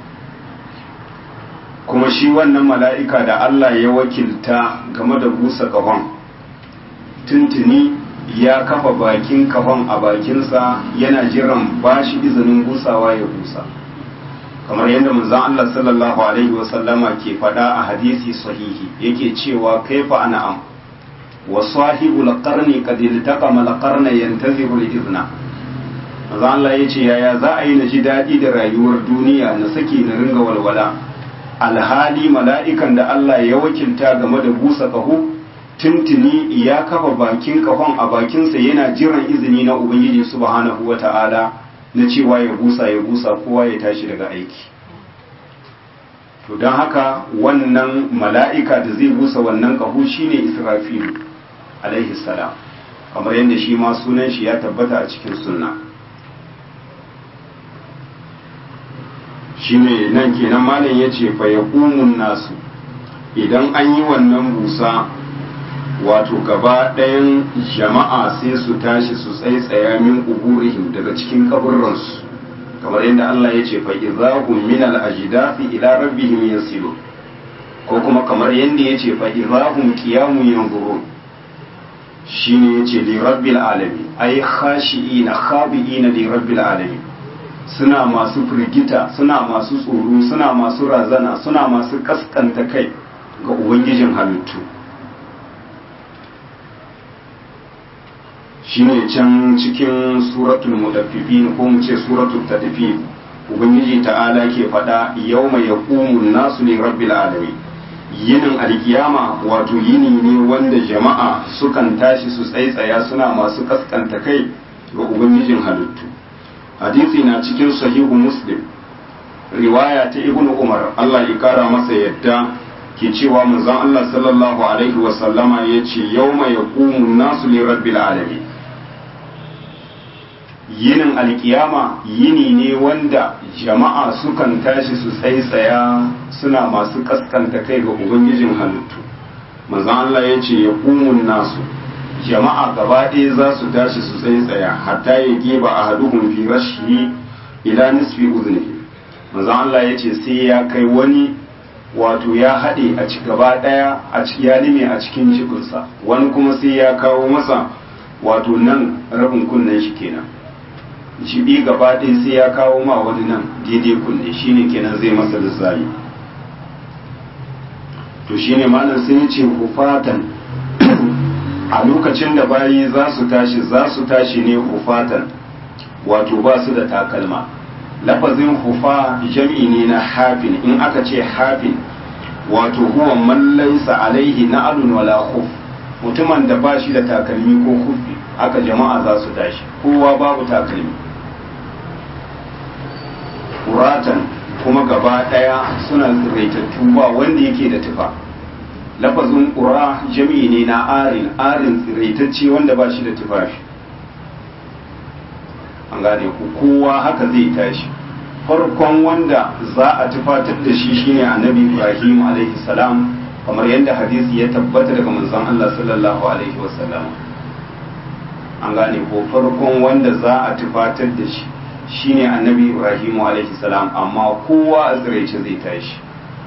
kuma shi wannan mala'ika da Allah ya wakilta game da busa kahon tuntuni ya kafa bakin kahon a bakinsa yana jiran bashi izinin busawa ya busa kamar yadda manzon Allah sallallahu alaihi wasallama ke faɗa a hadisi sahihi yake cewa kaifa an'am wa sahibul qarni qad iltaqama al qarna yantazihu al izna manzon Allah yace yaya za a yi na ji daɗi da rayuwar duniya na saki na ringa walwala alhali mala'ikan da Allah ya wakilta game da busa kaho tuntuni ya kafa bakin kahon a bakinsa yana jiran izini na ubangiji subhanahu wata'ala na cewa ya busa ya busa kowa ya tashi daga aiki to don haka wannan mala'ika da zai busa wannan ƙaho shine israfilu alaihi salam kamar yadda shi ma sunan shi ya tabbata a cikin sunna shine nan kenan malam ya ce fa ya nasu idan an yi wannan busa wato gaba ɗayan jama'a sai su tashi su tsaitsaya min uburihim daga cikin kaburransu kamar yadda Allah ya ce fa'izahun min al'ajidafi ila rabbihim yasilu ko kuma kamar yadda ya ce fa'izahun kiyamun yanzurun shi ne ya ce lirabbil alami ai khashi'ina khabi'ina lirabbil alami suna masu firgita suna masu tsoro suna masu razana suna masu kaskanta kai ga ubangijin halittu shine can cikin suratul mudaffifin ko mu ce suratul tadfif ubangiji ta'ala ke faɗa yawma yaqumu nasu li rabbil alamin yinin alkiyama wato yini ne wanda jama'a sukan tashi su tsaitsaya suna masu kaskanta kai ga ubangijin halittu hadisi na cikin sahihu muslim riwaya ta ibnu umar Allah ya kara masa yadda ke cewa manzon Allah sallallahu alaihi wa sallama yace yawma yaqumu nasu li rabbil alamin yinin alkiyama yini ne wanda jama'a sukan tashi su tsaitsaya suna masu kaskanta kai ga ubangijin halittu manzon Allah ya ce ya kumun nasu jama'a gaba ɗaya za su tashi su tsaitsaya hatta ya geba a haduhun fi rashi ila nisfi uznihi manzon Allah ya ce sai ya kai wani wato ya haɗe a ci gaba ɗaya a ya lime a cikin cikinsa wani kuma sai ya kawo masa wato nan rabin kunnen shi kenan jibi gaba ɗaya sai ya kawo ma wani nan daidai kunne shine kenan zai masa lissafi to shine malam sai ce hufatan a lokacin da bayi za su tashi za su tashi ne hufatan wato ba su da takalma lafazin hufa jam'i ne na hafin in aka ce hafin wato huwa man laysa alaihi na'alun wala khuf mutumin da ba shi da takalmi ko kufi haka jama'a za su tashi kowa babu takalmi kuratan kuma gaba daya suna tsiraitattu ba wanda yake da tufa lafazin ƙura jami'i ne na arin arin tsiraitacce wanda ba shi da tufafi an gane ku kowa haka zai tashi farkon wanda za a tufatar da shi shine annabi ibrahim alaihi salam kamar yadda hadisi ya tabbata daga manzon Allah sallallahu alaihi wasallam an gane ko farkon wanda za a tufatar da shi shine annabi ibrahim alaihi salam amma kowa a tsiraice zai tashi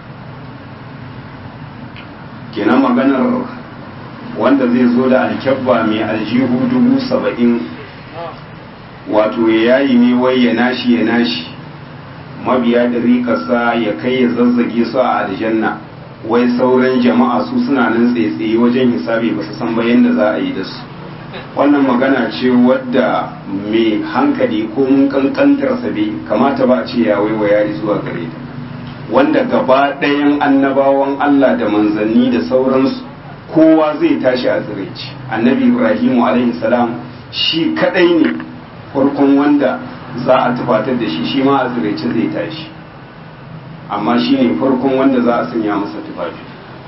kenan maganar wanda zai zo da alkyabba mai aljihu dubu saba'in wato ya yayi ne wai ya nashi ya nashi mabiya da rikarsa ya kai ya zazzage su a aljanna wai sauran jama'a su suna nan tsaye wajen hisabi ba su san ba yadda za a yi da su wannan magana ce wadda mai hankali ko mun kankantarsa bai kamata ba a ce ya waiwaya zuwa gare ta wanda gaba ɗayan annabawan Allah da manzanni da sauransu kowa zai tashi a tsiraici annabi ibrahimu alaihi salam shi kadai ne farkon wanda za a tufatar da shi shi ma a tsiraici zai tashi amma shi ne farkon wanda za a sanya masa tufafi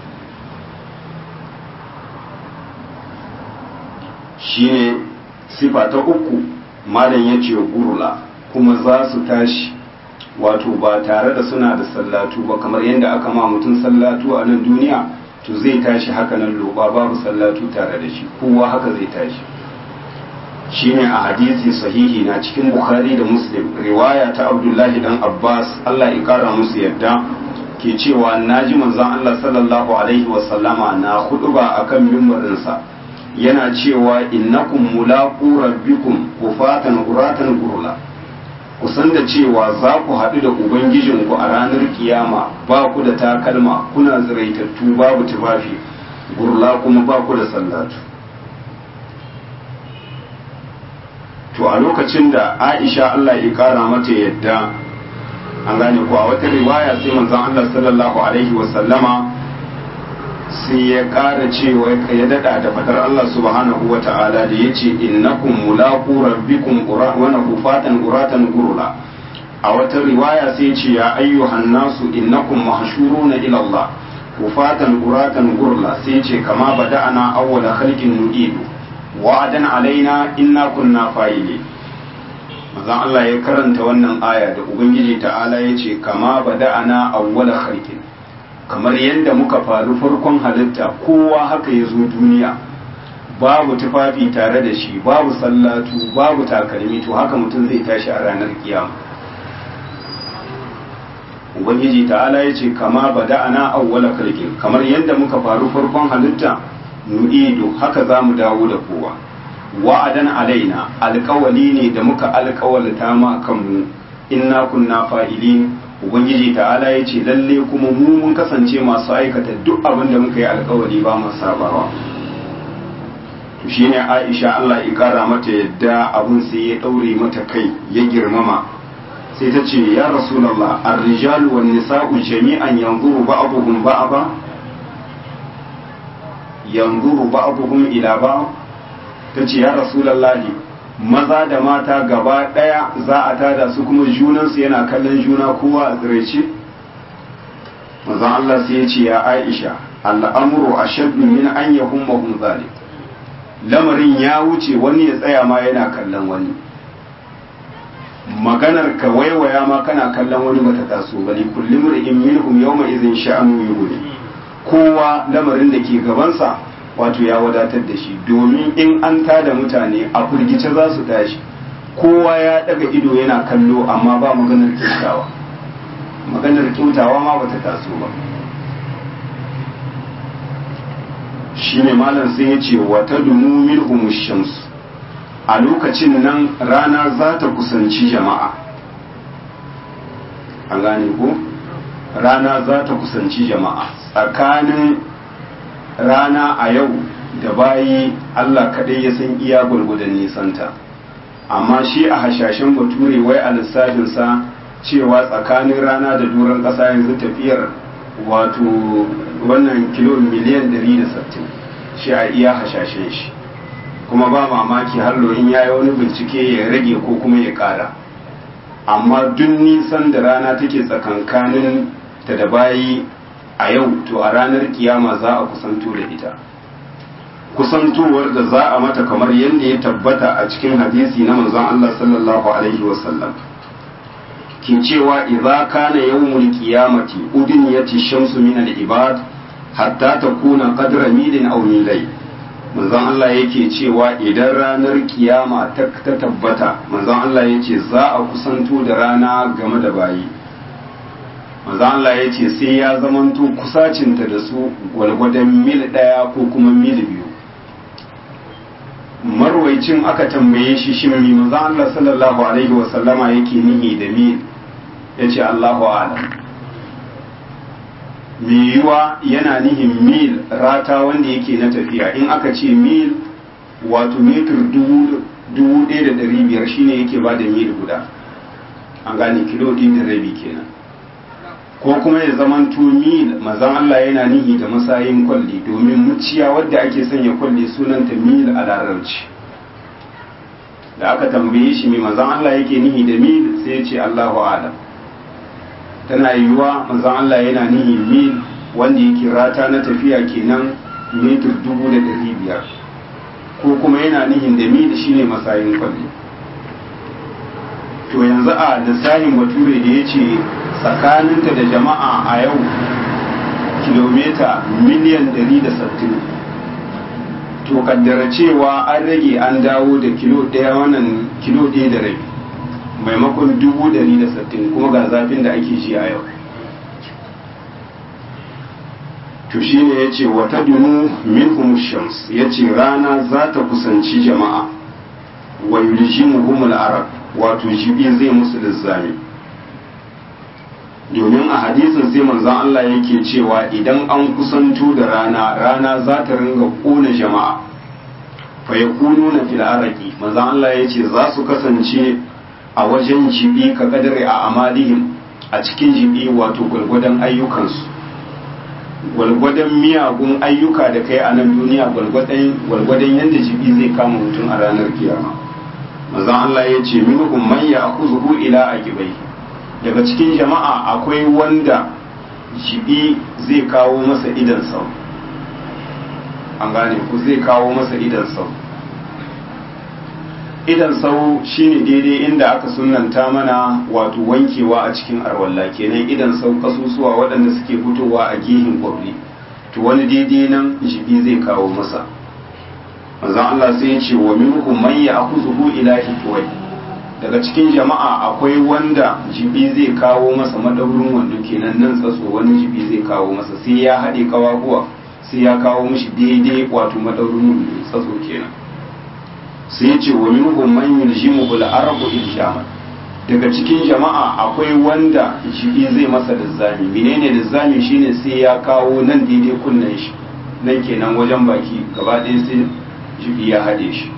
shi ne sifa ta uku malam ya ce gurula kuma za su tashi wato ba tare da suna da sallatu ba kamar yadda aka ma mutum sallatu a nan duniya to zai tashi haka nan loba babu sallatu tare da shi kowa haka zai tashi shine a hadisi sahihi na cikin bukhari da muslim riwaya ta abdullahi dan abbas allah ya kara musu yadda ke cewa naji manzon allah sallallahu alaihi wasallama na huduba akan mimbarinsa yana cewa innakum mulaqu rabbikum kufatan uratan gurla ku san da cewa za ku haɗu da ubangijinku a ranar kiyama ba ku da takalma kuna ziraitattu babu tufafi gurla kuma ba ku da sallatu to a lokacin da aisha allah ya kara mata yadda an gane ku a wata riwaya sai manzon allah sallallahu alaihi wasallama sai ya kara cewa ya dada da fadar Allah subhanahu wa ta'ala da ya ce innakum mulaqu rabbikum wa nahufatan uratan gurula a wata riwaya sai ce ya ayyuhan nasu innakum mahshuruna ila Allah hufatan uratan gurla sai ce kama bada'ana awwala khalqin nu'idu wa'adan alaina inna kunna fa'ili manzon Allah ya karanta wannan aya da ubangiji ta'ala ya ce kama bada'ana awwala khalqin kamar yadda muka faru farkon halitta kowa haka ya zo duniya babu tufafi tare da shi babu sallatu babu takalmi to haka mutum zai tashi a ranar kiyama ubangiji ta'ala ya ce kama bada'ana awwala kalkin kamar yadda muka faru farkon halitta nu'idu haka za mu dawo da kowa wa'adan alaina alkawali ne da muka alkawalta ma kanmu inna kunna fa'ilin ubangiji ta'ala ya ce lalle kuma mu mun kasance masu aikata duk abin da muka yi alkawari ba mu sabawa to shine Aisha Allah ya kara mata yadda abun sai ya daure mata kai ya girmama sai ta ce ya rasulullah ar-rijalu wan nisa'u jami'an yanzuru ba'dhum ba'dha yanzuru ba'dhum ila ba'd ta ce ya rasulullahi maza da mata gaba ɗaya za a tada su kuma junansu yana kallon juna kowa a tsiraice mazan Allah sai ya ce ya Aisha al'amuru a shaddu min an ya hun zalik lamarin ya wuce wani ya tsaya ma yana kallon wani maganar ka waiwaya ma kana kallon wani bata taso ba ne kullum in minhum yawma idhin sha'anu yughni kowa lamarin da ke gabansa wato ya wadatar da shi domin in an tada mutane a firgice za su tashi kowa ya daga ido yana kallo amma ba maganar kyautawa maganar kyautawa ma bata taso ba shi ne malam sai ya ce wata dunu minhum shams a lokacin nan rana za ta kusanci jama'a an gane ko rana za ta kusanci jama'a tsakanin rana a yau da bayi Allah kaɗai ya san iya gwargwadon nisanta amma shi a hashashen bature wai a lissafinsa cewa tsakanin rana da duran ƙasa yanzu tafiyar wato wannan kilo miliyan 160 shi a iya hashashen shi kuma ba mamaki hallo in ya yi wani bincike ya rage ko kuma ya kara amma duk nisan da rana take tsakankanin ta da bayi a yau to a ranar kiyama za a kusanto da ita kusantowar da za a mata kamar yadda ya tabbata a cikin hadisi na manzon Allah sallallahu alaihi wasallam ke cewa idza kana yawmul qiyamati udniyati shamsu min al-ibad hatta takuna qadra milin aw milay manzon Allah yake cewa idan ranar kiyama ta tabbata manzon Allah yace za a kusanto da rana game da bayi manzon Allah yace sai ya zamanto kusacinta da su gwalgwadon mil daya ko kuma mil biyu marwaicin aka tambaye shi shin mi manzon Allah sallallahu alaihi wa sallama yake nihi da mil yace Allahu a'lam yiwuwa yana nihin mil rata wanda yake na tafiya in aka ce mil wato mitar dubu ɗaya da ɗari biyar shine yake ba da mil guda an gane kilo ɗin da rabi kenan ko kuma ya zamanto mil mazan Allah yana nihi da masayin kwalli domin muciya wadda ake sanya kwalli sunanta mil a larabci da aka tambaye shi mai mazan Allah yake nihi da mil sai ya ce Allahu alam tana yiwuwa manzon Allah yana nihi mil wanda yake rata na tafiya kenan mitar dubu da ɗari biyar ko kuma yana nihin da mil shine masayin kwalli to yanzu a lissafin bature da ya ce tsakaninta da jama'a a yau kilomita miliyan 160 to kaddara cewa an rage an dawo da kilo ɗaya wannan kilo ɗaya da rabi maimakon dubu dari da sattin kuma ga zafin da ake ji a yau to shi ne ya ce wata dunu min shams ya ce rana za ta kusanci jama'a wa yuljimuhumul arab wato jibi zai musu lizzami domin a hadisin sai manzon Allah yake cewa idan an kusanto da rana rana za ta ringa kona jama'a fa yakununa fil araqi manzon Allah yace za su kasance a wajen jibi ka kadare a amalihim a cikin jibi wato gwalgwadon ayyukansu gwalgwadon miyagun ayyuka da kai a nan duniya gwalgwadon yadda jibi zai kama mutum a ranar kiyama manzon Allah ya ce minhum man ya'khudhu ila aqibai daga cikin jama'a akwai wanda jibi zai kawo masa idan sau an gane ku zai kawo masa idan sau idan sau shine daidai inda aka sunanta mana wato wankewa a cikin arwalla kenan idan sau kasusuwa waɗanda suke fitowa a gihin kwabri to wani daidai nan jibi zai kawo masa manzon Allah sai ya ce wa minhum man ya'khudhu ila hikwai daga cikin jama'a akwai wanda jibi zai kawo masa madaurin wando kenan nan tsatso wani jibi zai kawo masa sai ya haɗe kawaguwa sai ya kawo mishi daidai wato madaurin wando tsatso kenan sai ya ce wa minhum man yuljimuhu al-arabu iljaman daga cikin jama'a akwai wanda jibi zai masa lizzami menene lizzami shine sai ya kawo nan daidai kunnen shi nan kenan wajen baki gaba ɗaya sai jibi ya haɗe shi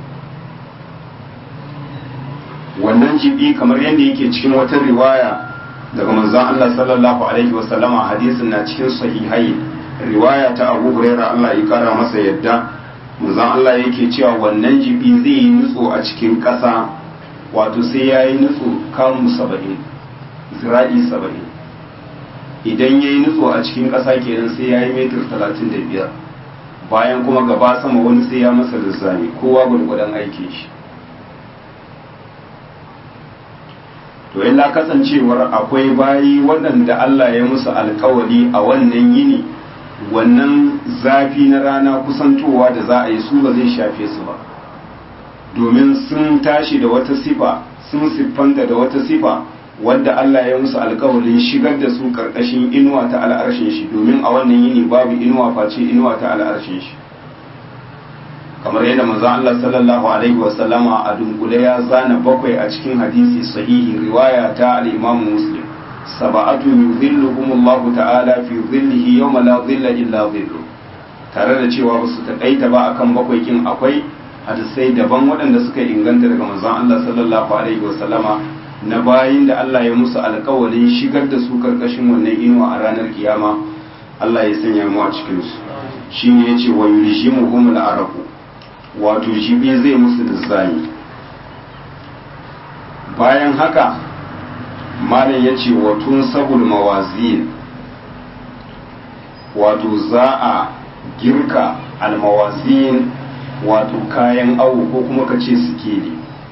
wannan jibi kamar yadda yake cikin wata riwaya daga manzon Allah sallallahu alaihi wasallama hadisin na cikin sahihai riwaya ta Abu Hurairah Allah ya kara masa yadda manzon Allah yake cewa wannan jibi zai yi nutso a cikin ƙasa wato sai ya yi nutso kamu saba'in zira'i saba'in idan ya yi nutso a cikin ƙasa kenan sai ya yi metir talatin da biyar bayan kuma gaba sama wani sai ya masa lizzami kowa gwargwadon aikin shi to illa kasancewar akwai bayi waɗanda Allah ya musu alkawari a wannan yini wannan zafi na rana kusantowa da za a yi su ba zai shafe su ba domin sun tashi da wata sifa sun siffanta da wata sifa wadda Allah ya musu alkawarin shigar da su karkashin inuwa ta al'arshin shi domin a wannan yini babu inuwa face inuwa ta al'arshin shi kamar yadda manzo Allah sallallahu alaihi wa sallama a dunkule ya zana bakwai a cikin hadisi sahihi riwaya ta al-Imam Muslim sab'atu yuzilluhumullahu ta'ala fi dhillihi yawma la dhilla illa dhillu tare da cewa ba su takaita ba akan bakwai kin akwai hadisai daban waɗanda suka inganta daga manzon Allah sallallahu alaihi wa sallama na bayin da Allah ya musu alkawalin shigar da su karkashin wannan inuwa a ranar kiyama Allah ya sanya mu a cikin su shine yace wa yuljimuhum al-araqu wato jibi zai musu lizzani bayan haka malam yace wa tun sabul mawazin wato za a girka almawazin wato kayan awo ko kuma ka ce sikeli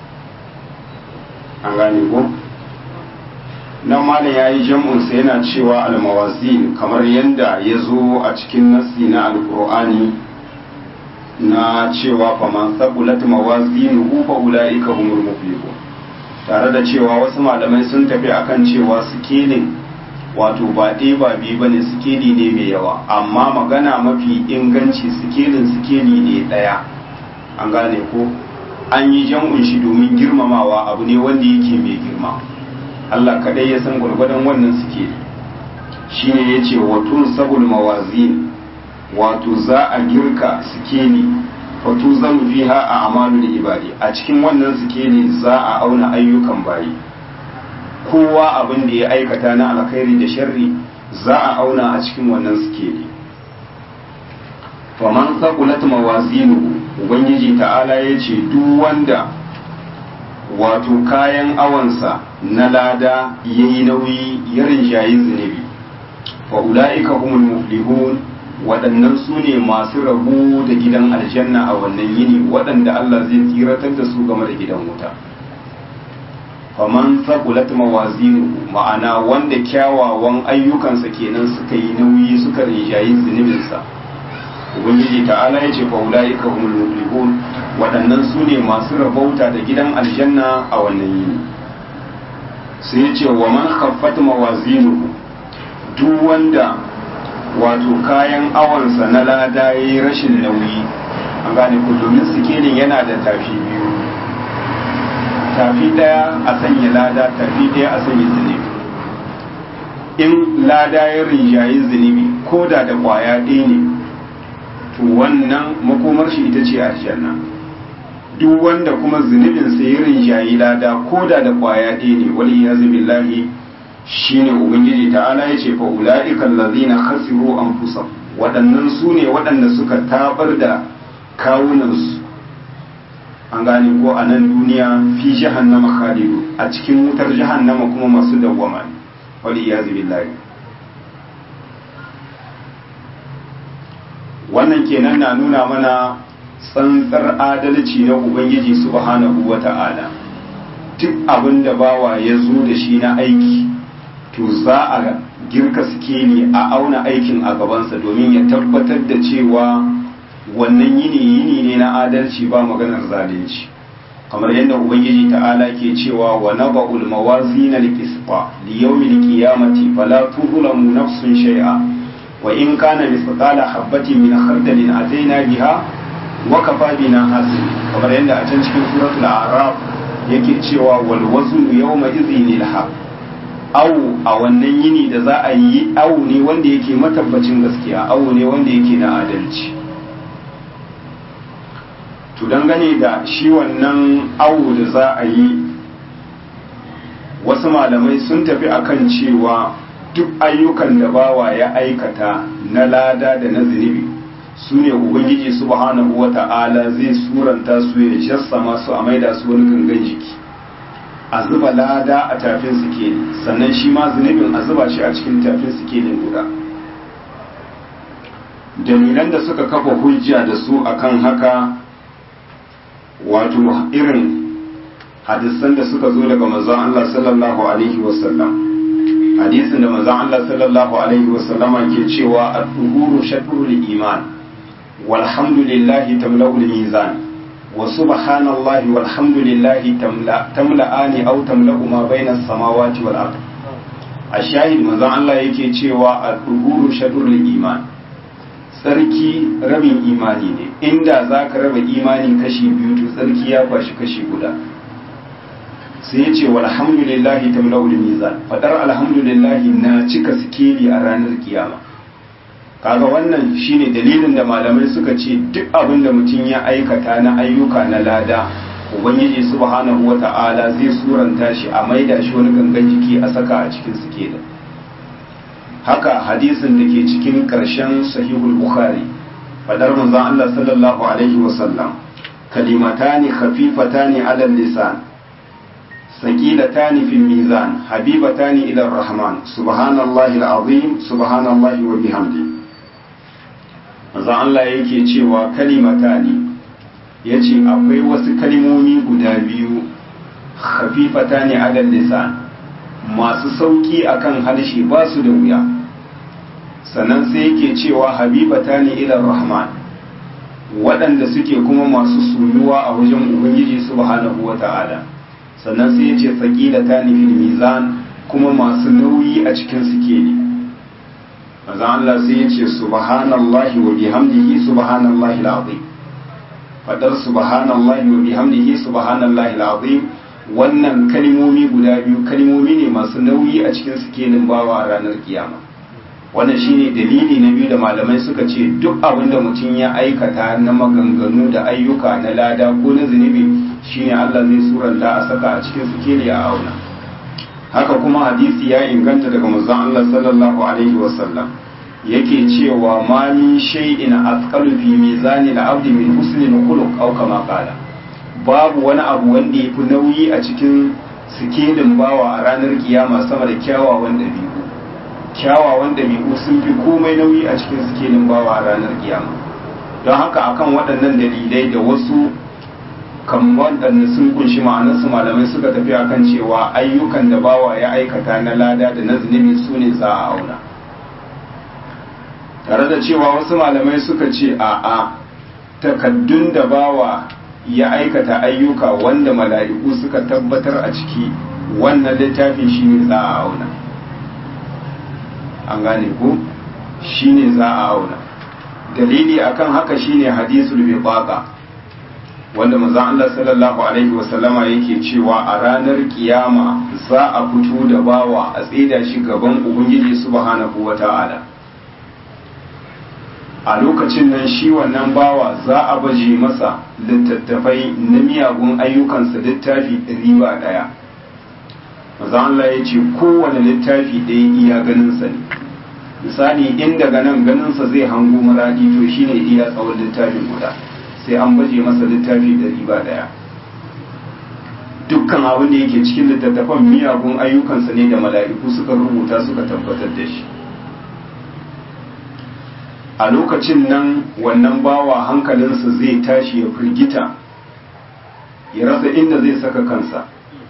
an gane ko nan malam ya yi jam'unsa yana cewa almawazin kamar yadda ya zo a cikin nassi na alkur'ani na cewa faman saqulat mawazinuhu fa ulaika humul muflihun tare da cewa wasu malamai sun tafi akan cewa sikelin wato ba ɗaya ba biyu bane sikeli ne mai yawa amma magana mafi inganci sikelin sikeli ne ɗaya an gane ko an yi jam'un shi domin girmamawa abu ne wanda yake mai girma Allah kadai ya san gwargwadon wannan sikeli shine yace watun sabul mawazin wato za a girka sikeli wato zan fiha a amalul ibadi a cikin wannan sikeli za a auna ayyukan bayi kowa abin da ya aikata na alkhairi da sharri za a auna a cikin wannan sikeli faman saqulat mawazinu ubangiji ta'ala ya ce duk wanda wato kayan awansa na lada yayi nauyi ya rinjayi zunubi fa ulaika humul muflihun waɗannan su ne masu rabu da gidan aljanna a wannan yini waɗanda Allah zai tsiratar da su game da gidan wuta faman saqulat mawazinu ma'ana wanda kyawawan ayyukansa kenan suka yi nauyi suka rinjayi zunubinsa ubangiji ta'ala ya ce fa ulaika humul muflihun waɗannan su ne masu rabauta da gidan aljanna a wannan yini sai ya ce wa man khaffat mawazinuhu duk wanda wato kayan awansa na lada ya yi rashin nauyi an gane ku domin sikelin yana da tafi biyu tafi daya a sanya lada tafi daya a sanya zunubi in lada ya rinjayi zunubi ko da da kwaya ɗaya ne to wannan makomar shi ita ce aljanna duk wanda kuma zunubinsa ya rinjayi lada ko da da kwaya ɗaya ne wali ya billahi shine ubangiji ta'ala ya ce fa ula'ika allazina khasiru anfusahum waɗannan su ne waɗanda suka tabar da kawunansu an gane ko a nan duniya fi jahannama khalidu a cikin wutar jahannama kuma masu dawwama wali iyazu billahi wannan kenan na nuna mana tsantsar adalci na ubangiji subhanahu wata'ala duk abin da bawa ya zo da shi na aiki to za a girka sikeli a auna aikin a gabansa domin ya tabbatar da cewa wannan yini yini ne na adalci ba maganar zalunci kamar yadda ubangiji ta'ala ke cewa wa naba'ul mawazin al-qisqa li yawmil qiyamati fala tuzlamu nafsun shay'a wa in kana mithqala habatin min khardalin ataina biha wa kafa bina hasib kamar yadda a can cikin suratul a'raf yake cewa wal waznu yawma idhinil haqq awu a wannan yini da za a yi awu ne wanda yake matabbacin gaskiya awu ne wanda yake na adalci to dangane da shi wannan awu da za a yi wasu malamai sun tafi akan cewa duk ayyukan da bawa ya aikata na lada da na zunubi su ne ubangiji subhanahu wa ta'ala zai suranta su ya jassama su a maida su wani gangan jiki a zuba lada a tafin sikeli sannan shi ma zunubin a zuba shi a cikin tafin sikelin guda dalilan da suka kafa hujja da su akan haka wato irin hadisan da suka zo daga manzon Allah sallallahu alaihi wasallam hadisin da manzon Allah sallallahu alaihi wasallama ke cewa at-tuhuru shatrul iman walhamdulillahi tamla'ul mizan wa subhanallahi walhamdulillahi tamla'ani aw tamla'u ma bayna as-samawati wal ard ashahid manzon Allah yake cewa at-tuhuru shatrul iman tsarki rabin imani ne inda zaka raba imani kashi biyu to tsarki ya kwashi kashi guda sai ya ce walhamdulillahi tamla'ul mizan fadar alhamdulillahi na cika sikeli a ranar kiyama kaga wannan shine dalilin da malamai suka ce duk abin da mutum ya aikata na ayyuka na lada ubangiji subhanahu wata'ala zai suranta shi a maida shi wani gangan jiki a saka a cikin sikeli haka hadisin da ke cikin ƙarshen sahihul bukhari fadar manzon Allah sallallahu alaihi wasallam kalimatani khafifatani ala lisan saqilatani fil mizan habibatani ila rahman subhanallahi alazim subhanallahi wa bihamdi manzon Allah yake cewa kalimatani yace akwai wasu kalimomi guda biyu khafifatani ala lisan masu sauki akan harshe ba su da wuya sannan sai yake cewa habibata ne ilar rahman waɗanda suke kuma masu soyuwa a wajen ubangiji subhanahu wa ta'ala sannan sai ya ce saƙilata ne fil mizan kuma masu nauyi a cikin sikeli maza Allah sai ya ce subhanallahi wa bihamdihi subhanallahi al'azim fadar subhanallahi wa bihamdihi subhanallahi al'azim wannan kalimomi guda biyu kalimomi ne masu nauyi a cikin sikelin bawa a ranar kiyama wannan shine dalili na biyu da malamai suka ce duk abin da mutum ya aikata na maganganu da ayyuka na lada ko na zunubi shine Allah zai suranta a saka a cikin sikeli a auna haka kuma hadisi ya inganta daga manzon Allah sallallahu alaihi wasallam yake cewa ma min shay'in athqalu fi mizani al-abdi min husnil khuluq aw kama qala babu wani abu wanda ya fi nauyi a cikin sikelin bawa a ranar kiyama sama da kyawawan ɗabi'u kyawawan ɗabi'u sun fi komai nauyi a cikin sikelin bawa a ranar kiyama don haka akan waɗannan dalilai da wasu kan waɗanda sun kunshi ma'anarsu malamai suka tafi akan cewa ayyukan da bawa ya aikata na lada da na zunubi su ne za a auna tare da cewa wasu malamai suka ce a'a takaddun da bawa ya aikata ayyuka wanda mala'iku suka tabbatar a ciki wannan littafin shi ne za a auna an gane ku shi ne za a auna dalili akan haka shine hadisul bibaqa wanda manzon Allah sallallahu alaihi wasallama yake cewa a ranar kiyama za a fito da bawa a tsida shi gaban ubangiji subhanahu wata'ala a lokacin nan shi wannan bawa za a baje masa littattafai na miyagun ayyukansa littafi ɗari ba ɗaya maza Allah ya ce kowane littafi ɗaya iya ganinsa ne misali in daga nan ganinsa zai hango maradi to shine iya tsawon littafin guda sai an baje masa littafi ɗari ba ɗaya dukkan abin da yake cikin littattafan miyagun ayyukansa ne da mala'iku suka rubuta suka tabbatar da shi a lokacin nan wannan bawa hankalinsa zai tashi ya firgita ya rasa inda zai saka kansa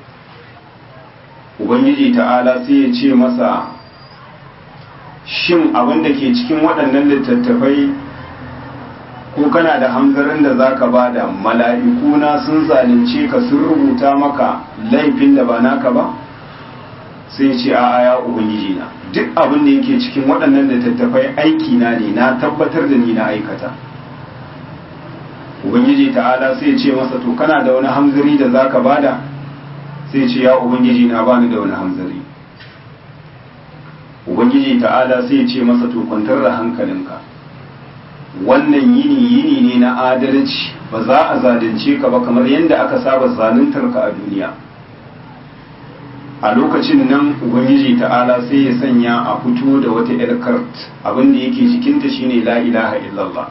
ubangiji ta'ala sai ya ce masa shin abin da ke cikin waɗannan littattafai ko kana da hanzarin da za ka ba da mala'ikuna sun zalunce ka sun rubuta maka laifin da ba naka ba sai ce a ya ubangiji na duk abin da yake cikin waɗannan littattafai aiki na ne na tabbatar da ni na aikata ubangiji ta'ala sai ce masa to kana da wani hamzari da zaka bada sai ce ya ubangiji na bani da wani hamzari ubangiji ta'ala sai ce masa to kwantar da hankalinka wannan yini yini ne na adalci ba za a zalunce ka ba kamar yadda aka saba zaluntar ka a duniya a lokacin nan ubangiji ta'ala sai ya sanya a fito da wata yar kart abin da yake cikinta shine la ilaha illallah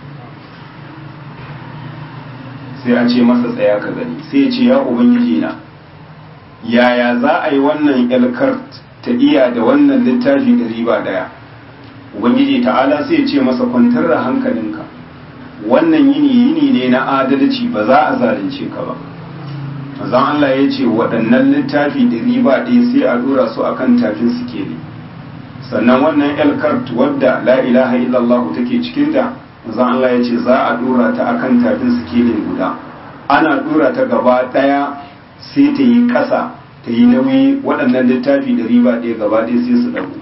sai a ce masa tsaya ka gani sai ya ce ya ubangiji na yaya za a yi wannan yar kart ta iya da wannan littafi da riba daya ubangiji ta'ala sai ya ce masa kwantar da hankalinka wannan yini yini ne na adalci ba za a zalunce ka ba manzon Allah ya ce waɗannan littafi da riba ɗaya sai a ɗora su akan tafin suke ne sannan wannan elkart wadda la ilaha illallah take cikinta manzon Allah ya ce za a ɗora ta akan tafin suke ne guda ana ɗora ta gaba ɗaya sai ta yi ƙasa ta yi nauyi waɗannan littafi da riba ɗaya gaba ɗaya sai su ɗagu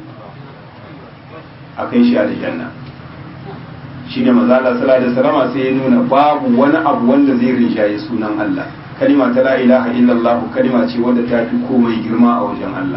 a kai shi aljanna shine manzo Allah sallallahu alaihi wasallam sai ya nuna babu wani abu wanda zai rinjaye sunan Allah kalima ta la ilaha illallah kalima ce wadda ta fi komai girma a wajen Allah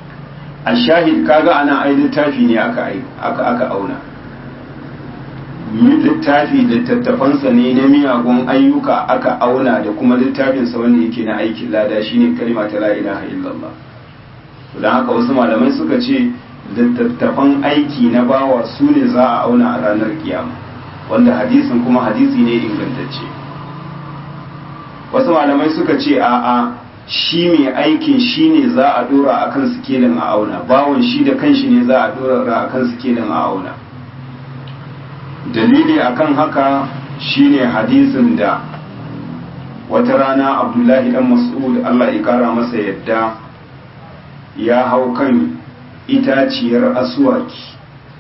a shahid kaga ana ai littafi ne aka aka aka auna littafi littattafansa ne na miyagun ayyuka aka auna da kuma littafinsa wanda yake na aikin lada shine kalma ta la ilaha illallah don haka wasu malamai suka ce littattafan aiki na bawa su ne za a auna a ranar kiyama wanda hadisin kuma hadisi ne ingantacce wasu malamai suka ce a'a shi mai aikin shi ne za a dora a kan sikelin a auna bawon shi da kanshi ne za a dora a kan sikelin a auna dalili akan haka shine hadisin da wata rana abdullahi dan mas'ud Allah ya kara masa yadda ya hau kan itaciyar asuwaki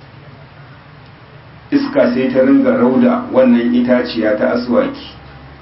iska sai ta ringa rauda wannan itaciya ta asuwaki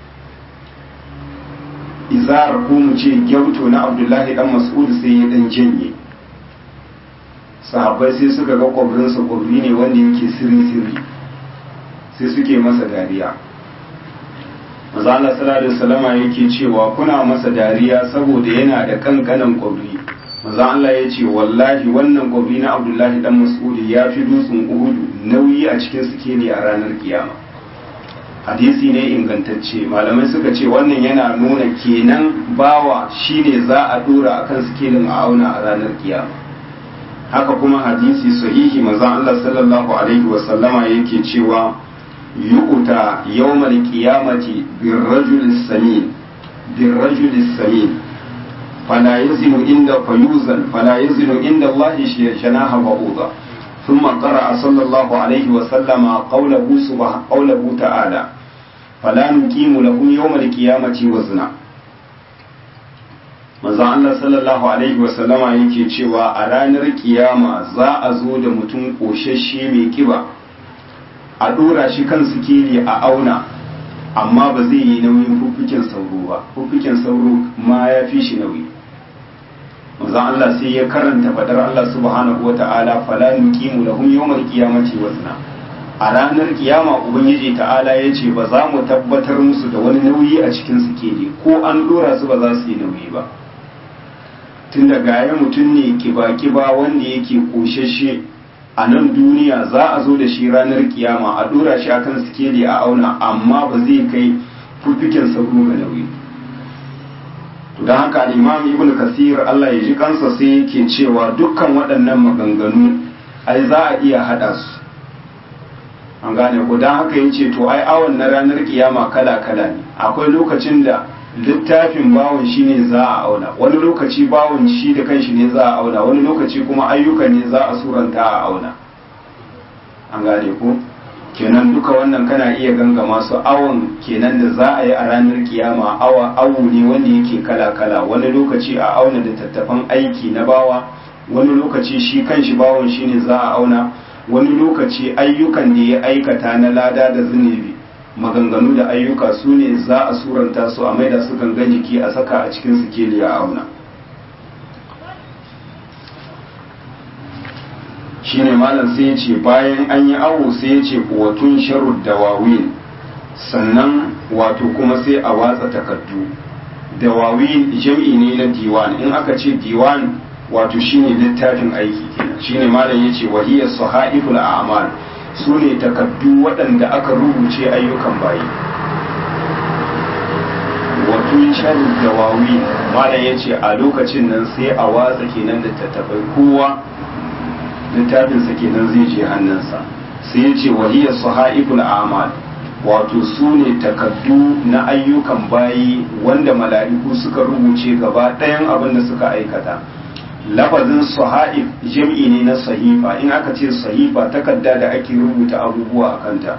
izar ko mu ce gyauto na abdullahi dan mas'ud sai ya dan janye sahabbai sai suka ga kwabrinsa kwabri ne wanda yake sirri-sirri sai suke masa dariya maza Allah sallallahu alaihi wasallama yake cewa kuna masa dariya saboda yana da kankanan kwabri maza Allah ya ce wallahi wannan kwabri na abdullahi dan mas'ud ya fi dutsen uhudu nauyi a cikin sikeli a ranar kiyama hadisi ne ingantacce malamai suka ce wannan yana nuna kenan bawa shine za a dora akan sikelin a auna a ranar kiyama haka kuma hadisi sahihi maza Allah sallallahu alaihi wasallama yake cewa yu'ta yawmal qiyamati birrajul samin birrajul samin fala yazinu inda fayuzan fala yazinu inda Allah shanaha ba'udha ثم قرأ صلى الله عليه وسلم قوله سبحانه قوله تعالى فلا نقيم لهم يوم القيامة وزنا manzo Allah sallallahu alaihi wasallama yake cewa a ranar kiyama za a zo da mutum koshashe mai kiba a dora shi kan sikeli a auna amma ba zai yi nauyin fuffuken sauro ba fuffuken sauro ma ya fi shi nauyi manzo Allah sai ya karanta fadar Allah subhanahu wata'ala fala nuqimu lahum yawmal qiyamati wazna a ranar kiyama ubangiji ta'ala ya ce ba za mu tabbatar musu da wani nauyi a cikin sikeli ko an dora su ba za su yi nauyi ba tun da gaya mutum ne kiba-kiba wanda yake koshashe a nan duniya za a zo da shi ranar kiyama a dora shi akan sikeli a auna amma ba zai kai fuffiken sauro ga nauyi don haka imam ibn kasir Allah ya ji kansa sai yake cewa dukkan waɗannan maganganu ai za a iya haɗa su an gane ko don haka yace to ai awon na ranar kiyama kala kala ne akwai lokacin da littafin bawon shi ne za a auna wani lokaci bawon shi da kanshi ne za a auna wani lokaci kuma ayyuka ne za a suranta a auna an gane ko kenan duka wannan kana iya ganga masu awon kenan da za a yi a ranar kiyama awa awu ne wanda yake kala kala wani lokaci a auna da tattafan aiki na bawa wani lokaci shi kanshi bawon shi ne za a auna wani lokaci ayyukan da ya aikata na lada da zunubi maganganu da ayyuka su ne za a suranta su a maida su gangan jiki a saka a cikin sikeli a auna shine malam sai ya ce bayan an yi awo sai ya ce watun sharud dawawin sannan wato kuma sai a watsa takardu dawawin jam'i ne na diwan in aka ce diwan wato shine littafin aiki kenan shine malam ya ce wahiyar sahaiful a'mal su ne takardu waɗanda aka rubuce ayyukan bayi wato sharu dawawi malam ya ce a lokacin nan sai a watsa kenan da tattafai kowa littafinsa kenan zai je hannunsa sai ya ce wahiyar sahaiful amal wato su ne takardu na ayyukan bayi wanda mala'iku suka rubuce gaba ɗayan abin da suka aikata lafazin sahaif jam'i ne na sahifa in aka ce sahifa takarda da ake rubuta abubuwa a kanta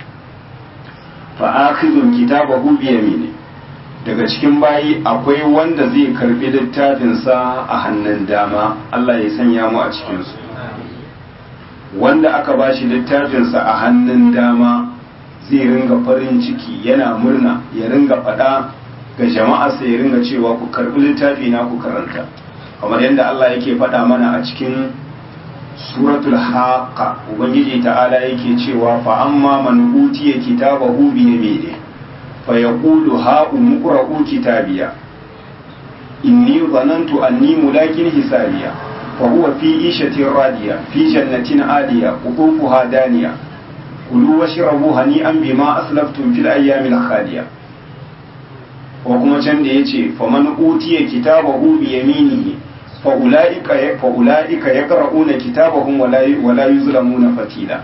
fa akhidun kitabahu bi yamini daga cikin bayi akwai wanda zai karbi littafinsa a hannun dama Allah ya sanya mu a cikin su wanda aka bashi littafinsa a hannun dama zai ringa farin ciki yana murna ya ringa faɗa ga jama'a sai ya ringa cewa ku karbi littafi na ku karanta kamar yadda Allah yake faɗa mana a cikin suratul haqqa ubangiji ta'ala yake cewa fa amma man utiya kitabahu bi yamini fa yaqulu ha umqra'u kitabiya inni dhanantu anni mulakin hisabiya fa huwa fi ishatin radiya fi jannatin aliya qutufuha daniya kulu washrabu hani'an bima aslaftum fil ayyamil khaliya ko kuma can da yace faman utiya kitabahu bi yaminihi fa ulaika fa ulaika yaqra'una kitabahum wala wala yuzlamuna fatila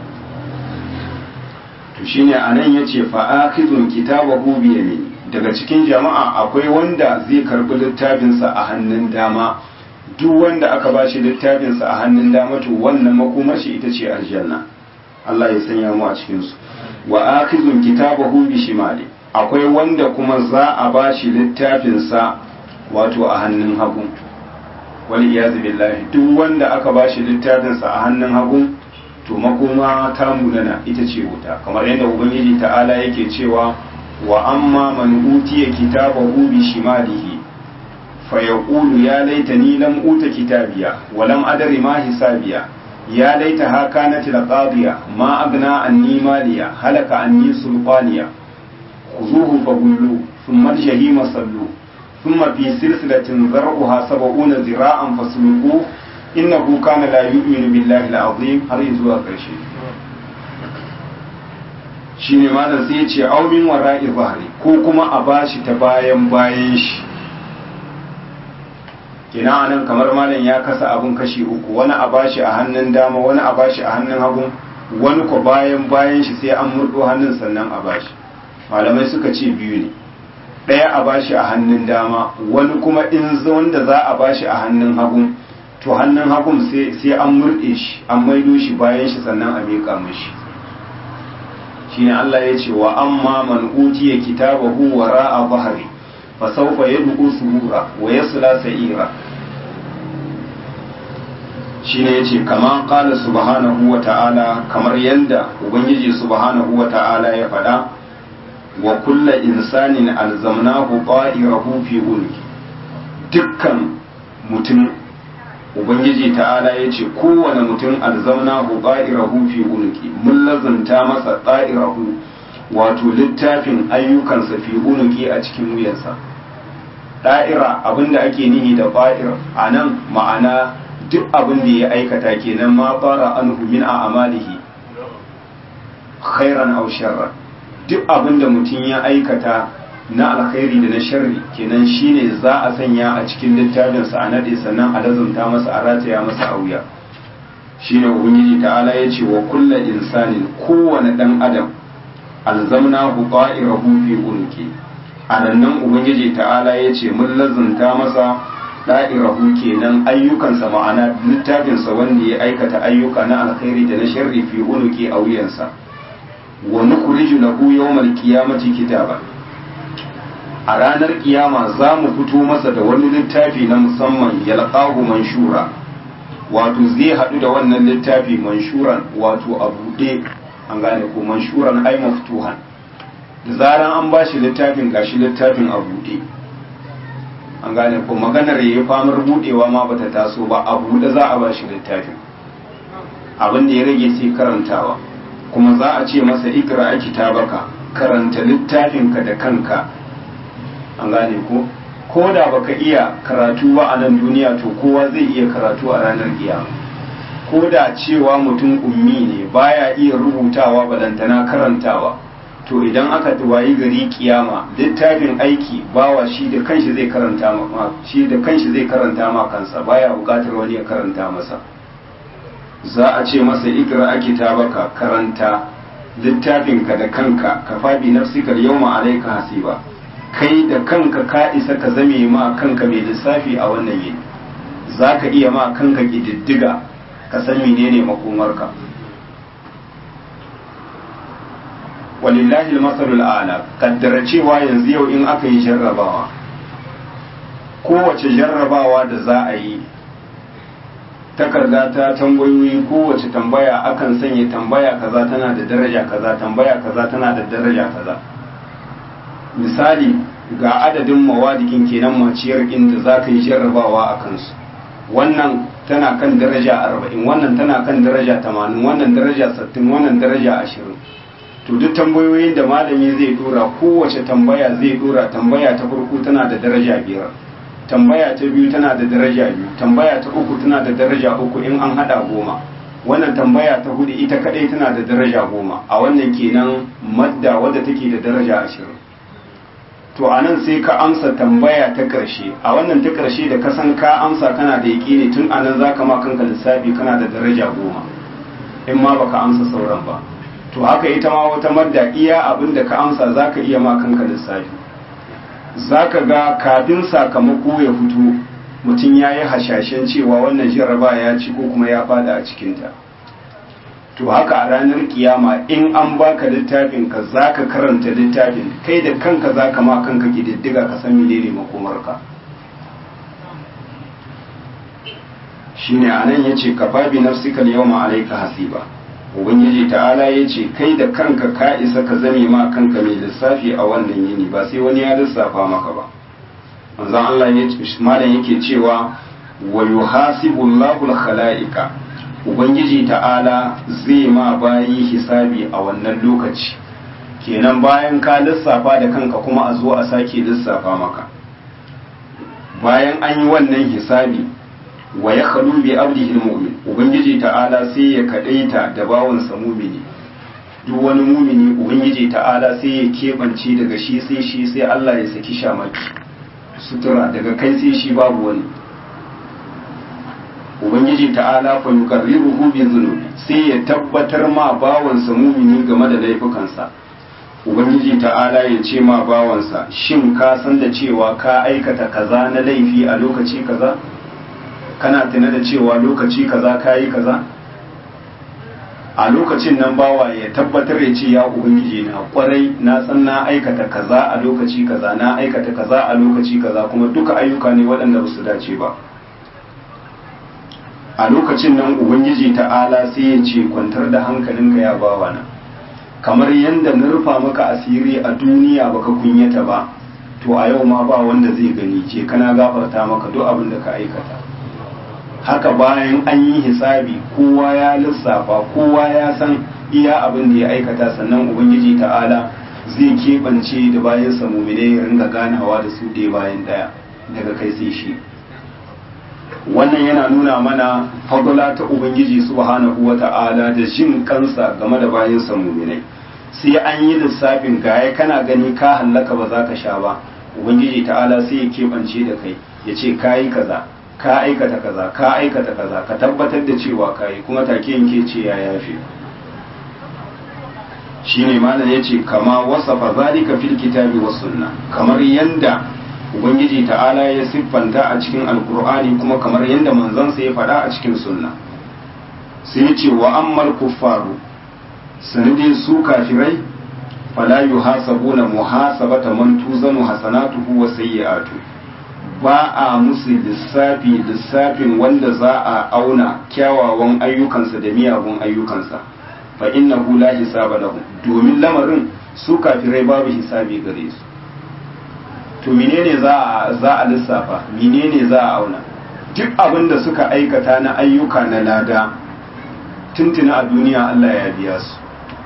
to shine anan yace fa akhidun kitabahu bi yamini daga cikin jama'a akwai wanda zai karbi littafinsa a hannun dama duk wanda aka bashi littafinsa a hannun dama to wannan makomar shi ita ce aljanna Allah ya sanya mu a cikin su wa akhidun kitabahu bi shimali akwai wanda kuma za a bashi littafinsa wato a hannun hagu wal iyazu billahi duk wanda aka bashi littafinsa a hannun hagu to makoma ta munana ita ce wuta kamar yadda ubangiji ta'ala yake cewa wa amma man utiya kitabahu bi shimalihi fa yaqulu ya laitani lam uta kitabiya wa lam adri ma hisabiya ya laitaha kanat laqadiya ma agna anni maliya halaka anni sulqaniya khuzuhu fagullu thumma al-jahima sallu thumma fi silsilatin zar'uha sab'una zira'an fasluquhu innahu kana la yu'minu billahi al-azim har zuwa ƙarshe shine malam sai ya ce aumin wara'i zahri ko kuma a bashi ta bayan bayan shi kina anan kamar malam ya kasa abun kashi uku wani a bashi a hannun dama wani a bashi a hannun hagu wani ko bayan bayan shi sai an murdo hannun sannan a bashi malamai suka ce biyu ne ɗaya a bashi a hannun dama wani kuma in wanda za a bashi a hannun hagu to hannun hagun sai an murɗe shi an maido shi bayan shi sannan a miƙa mishi shine Allah ya ce wa amma man utiya kitabahu wara'a bahri fa sawfa yad'u subura wa yasla sa'ira shine yace kama qala subhanahu wa ta'ala kamar yanda ubangiji subhanahu wa ta'ala ya faɗa wa kulla insanin alzamnahu ta'irahu fi ulki dukkan mutum ubangiji ta'ala ya ce kowane mutum alzamnahu ta'irahu fi ulki mun lazanta masa ta'irahu wato littafin ayyukansa fi unuki a cikin wuyansa da'ira abinda ake nihi da fa'ir a nan ma'ana duk abin da ya aikata kenan ma fara anhu min a amalihi khairan aw sharran duk abin da mutum ya aikata na alkhairi da na sharri kenan shine za a sanya a cikin littafinsa a nade sannan a lazumta masa a rataya masa a wuya shine ubangiji ta'ala ya ce wa kullu insanin kowane dan adam alzamnahu ta'irahu fi unki a nan ubangiji ta'ala ya ce mun lazumta masa da'irahu kenan ayyukansa ma'ana littafinsa wanda ya aikata ayyuka na alkhairi da na sharri fi unuki a wuyansa wa nukhriju lahu yawmal qiyamati kitaba a ranar kiyama za mu fito masa da wani littafi na musamman yalqahu manshura wato zai haɗu da wannan littafi manshuran wato a buɗe an gane ko manshuran ai maftuhan da zaran an ba shi littafin gashi littafin a buɗe an gane ko maganar yayi famar buɗewa ma bata taso ba a buɗe za a ba shi littafin abin da ya rage sai karantawa kuma za a ce masa ikra a kitabaka karanta littafinka da kanka an gane ko ko da baka iya karatu ba a nan duniya to kowa zai iya karatu a ranar kiyama ko da cewa mutum ummi ne baya iya rubutawa balantana karantawa to idan aka wayi gari kiyama littafin aiki bawa shi da kanshi zai karanta ma shi da kanshi zai karanta ma kansa baya bukatar wani ya karanta masa za a ce masa ikra a kitabaka karanta littafinka da kanka ka fabi nafsika yawma alayka hasiba kai da kanka ka isa ka zame ma kanka mai lissafi a wannan yini za ka iya ma kanka ƙididdiga ka san menene makomarka walillahi almasalul a'la kaddara cewa yanzu yau in aka yi jarrabawa kowace jarrabawa da za a yi takarda ta tambayoyi kowace tambaya akan sanya tambaya kaza tana da daraja kaza tambaya kaza tana da daraja kaza misali ga adadin mawadikin kenan maciyar inda za ka yi jarrabawa a kansu wannan tana kan daraja arba'in wannan tana kan daraja tamanin wannan daraja sattin wannan daraja ashirin to duk tambayoyin da malami zai dora kowace tambaya zai dora tambaya ta farko tana da daraja biyar tambaya ta biyu tana da daraja biyu tambaya ta uku tana da daraja uku in an hada goma wannan tambaya ta hudu ita kadai tana da daraja goma a wannan kenan madda wadda take da daraja ashirin to a nan sai ka amsa tambaya ta ƙarshe a wannan ta ƙarshe da ka san ka amsa kana da yaƙini tun a nan za ka ma kanka lissafi kana da daraja goma in ma baka amsa sauran ba to haka ita ma wata madda iya abin da ka amsa za ka iya ma kanka lissafi za ka ga kafin sakamako ya fito mutum ya yi hashashen cewa wannan jarraba ya ci ko kuma ya fada a cikinta to haka a ranar kiyama in an baka littafin ka za ka karanta littafin kai da kanka za ka ma kanka diddiga ka san menene makomarka shine anan yace ka babi nafsika yawma alayka hasiba ubangiji ta'ala yace kai da kanka ka isa ka zame ma kanka mai lissafi a wannan yini ba sai wani ya lissafa maka ba manzon Allah ya malam yake cewa wa yuhasibu Allahu al-khalaiqa ubangiji ta'ala zai ma bayi hisabi a wannan lokaci kenan bayan ka lissafa da kanka kuma a zo a sake lissafa maka bayan an yi wannan hisabi wa ya khalu bi abdihi mu'min ubangiji ta'ala sai ya kadaita da bawansa mumini duk wani mumini ubangiji ta'ala sai ya kebance daga shi sai shi sai Allah ya saki shamaki sutura daga kai sai shi babu wani ubangiji ta'ala fa yuqarriruhu bi dhunubi sai ya tabbatar ma bawansa mumini game da laifukansa ubangiji ta'ala ya ce ma bawansa shin ka san da cewa ka aikata kaza na laifi a lokaci kaza kana tuna da cewa lokaci kaza ka yi kaza a lokacin nan bawa ya tabbatar ya ce ya ubangiji na kwarai na san na aikata kaza a lokaci kaza na aikata kaza a lokaci kaza kuma duka ayyuka ne waɗanda ba su dace ba a lokacin nan ubangiji ta'ala sai ya ce kwantar da hankalinka ya bawa na kamar yadda na rufa maka asiri a duniya baka kunyata ba to a yau ma ba wanda zai gani ce kana gafarta maka duk abin da ka aikata haka bayan an yi hisabi kowa ya lissafa kowa ya san iya abin da ya aikata sannan ubangiji ta'ala zai keɓance da bayan samumine ya ringa ganawa da su ɗaya bayan ɗaya daga kai sai shi wannan yana nuna mana fadula ta ubangiji subhanahu wa ta'ala da jin kansa game da bayan samuminai sai an yi lissafin gaya kana gani ka hallaka ba za ka sha ba ubangiji ta'ala sai ya keɓance da kai ya ce ka yi kaza ka aikata kaza ka aikata kaza ka tabbatar da cewa ka yi kuma take yanke ce ya yafe shine malam yace kama wasafa zalika fil kitabi was sunna kamar yanda ubangiji ta'ala ya siffanta a cikin alkur'ani kuma kamar yadda manzansa ya faɗa a cikin sunna sai ya ce wa ammal kuffaru sanadin su kafirai fala yuhasabuna muhasabata man tuzanu hasanatuhu wa sayyi'atu ba a musu lissafi lissafin wanda za a auna kyawawan ayyukansa da miyagun ayyukansa fa innahu la hisaba lahu domin lamarin su kafirai babu hisabi gare su to menene za a za a lissafa menene za a auna duk abin da suka aikata na ayyuka na lada tuntuna a duniya Allah ya biya su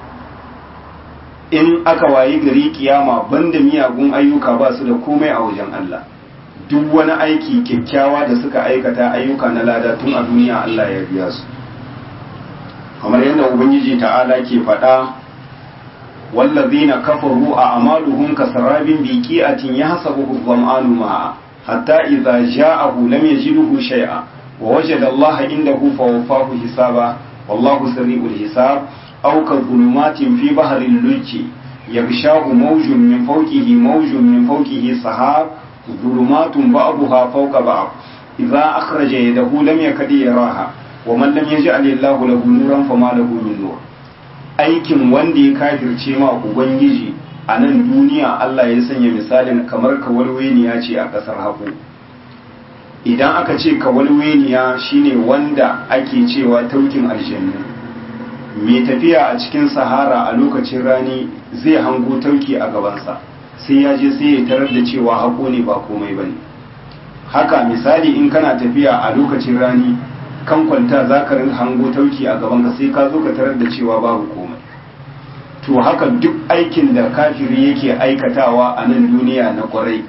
in aka wayi gari kiyama banda miyagun ayyuka ba su da komai a wajen Allah duk wani aiki kyakkyawa da suka aikata ayyuka na lada tun a duniya Allah ya biya su kamar yadda ubangiji ta'ala ke faɗa والذين كفروا أعمالهم كسراب بكيئة يحسبه الظمآن ماء حتى إذا جاءه لم يجده شيئا ووجد الله عنده فوفاه حسابا والله سريع الحساب أو كظلمات في بحر اللج يغشاه موج من فوقه موج من فوقه سحاب ظلمات بعضها فوق بعض إذا أخرج يده لم يكد يراها ومن لم يجعل الله له نورا فما له من نور aikin wanda ya kafirce ma ubangiji a nan duniya Allah ya sanya misalin kamar kawalweniya ce a ƙasar haƙo idan aka ce kawalweniya shine wanda ake cewa taukin aljannu mai tafiya a cikin sahara a lokacin rani zai hango tauki a gabansa sai ya je sai ya tarar da cewa haƙo ne ba komai ba ne haka misali in kana tafiya a lokacin rani kan kwanta za ka hango tauki a gabanka sai ka zo ka tarar da cewa babu komai to haka duk aikin da kafiri yake aikatawa a nan duniya na kwarai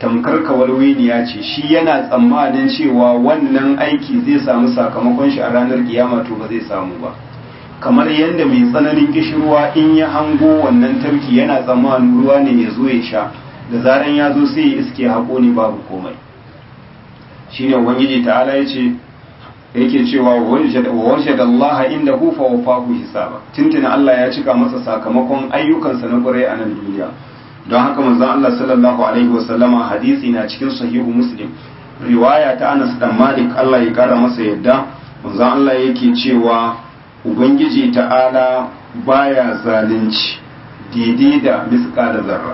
tamkar kawalweniya ce shi yana tsammanin cewa wannan aiki zai samu sakamakon shi a ranar kiyama to ba zai samu ba kamar yadda mai tsananin kishirwa in ya hango wannan tarki yana tsammanin ruwa ne ya zo ya sha da zaran ya zo sai ya iske haƙo ne babu komai shine ubangiji ta'ala ya ce yake cewa wa wajada Allah inda hu fa wafahu hisaba tuntuna Allah ya cika masa sakamakon ayyukansa na kwarai a nan duniya don haka manzon Allah sallallahu alaihi wasallama hadisi na cikin sahihu muslim riwaya ta Anas dan Malik Allah ya kara masa yadda manzon Allah yake cewa ubangiji ta'ala baya zalunci daidai da miska da zarra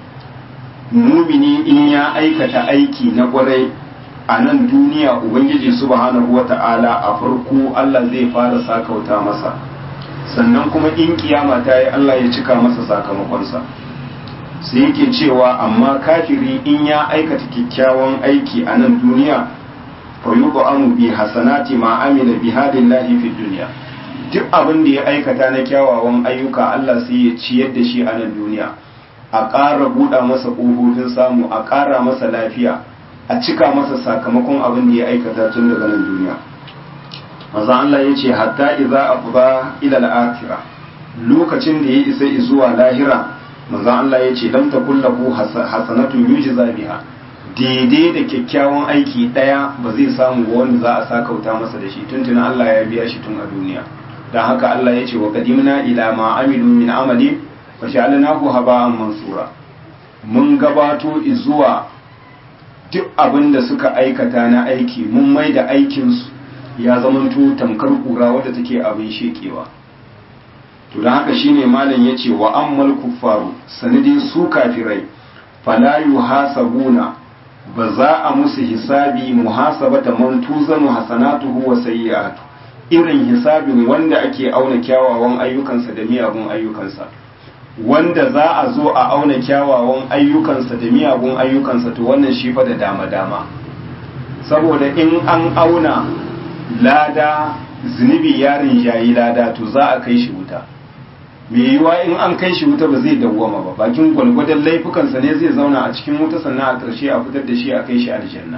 mumini in ya aikata aiki na kwarai a nan duniya ubangiji subhanahu wata'ala a farko Allah zai fara sakauta masa sannan kuma in kiyama ta yi Allah ya cika masa sakamakonsa sai yake cewa amma kafiri in ya aikata kyakkyawan aiki a nan duniya fa amu bi hasanati ma amila bi hadillahi fi duniya duk abin da ya aikata na kyawawan ayyuka Allah sai ya ciyar da shi a nan duniya a ƙara buɗa masa ƙofofin samu a ƙara masa lafiya a cika masa sakamakon abin da ya aikata tun daga nan duniya maza Allah ya ce hatta iza afba ila al-akhirah lokacin da ya isa zuwa lahira maza Allah ya ce lam takullahu hasanatun yujza biha daidai da kyakkyawan aiki daya ba zai samu ba wanda za a sakauta masa da shi tuntuna Allah ya biya shi tun a duniya dan haka Allah ya ce wa qadimna ila ma amilu min amali fa ja'alnahu haba'an mansura mun gabato zuwa duk abin da suka aikata na aiki mun mai da aikinsu ya zamanto tamkar kura wadda take abin shekewa to don haka shine malam ya ce wa ammal kuffaru sanadin su kafirai fala yuhasabuna ba za a musu hisabi muhasabata man tuzanu hasanatuhu wa sayyi'atu irin hisabin wanda ake auna kyawawan ayyukansa da miyagun ayyukansa wanda za a zo a auna kyawawan ayyukansa da miyagun ayyukansa to wannan shi fa da dama-dama saboda in an auna lada zunubi yarin yayi lada to za a kai shi wuta mai yiwa in an kai shi wuta ba zai dawwama ba bakin gwalgwadon laifukansa ne zai zauna a cikin wuta sannan a ƙarshe a fitar da shi a kai shi aljanna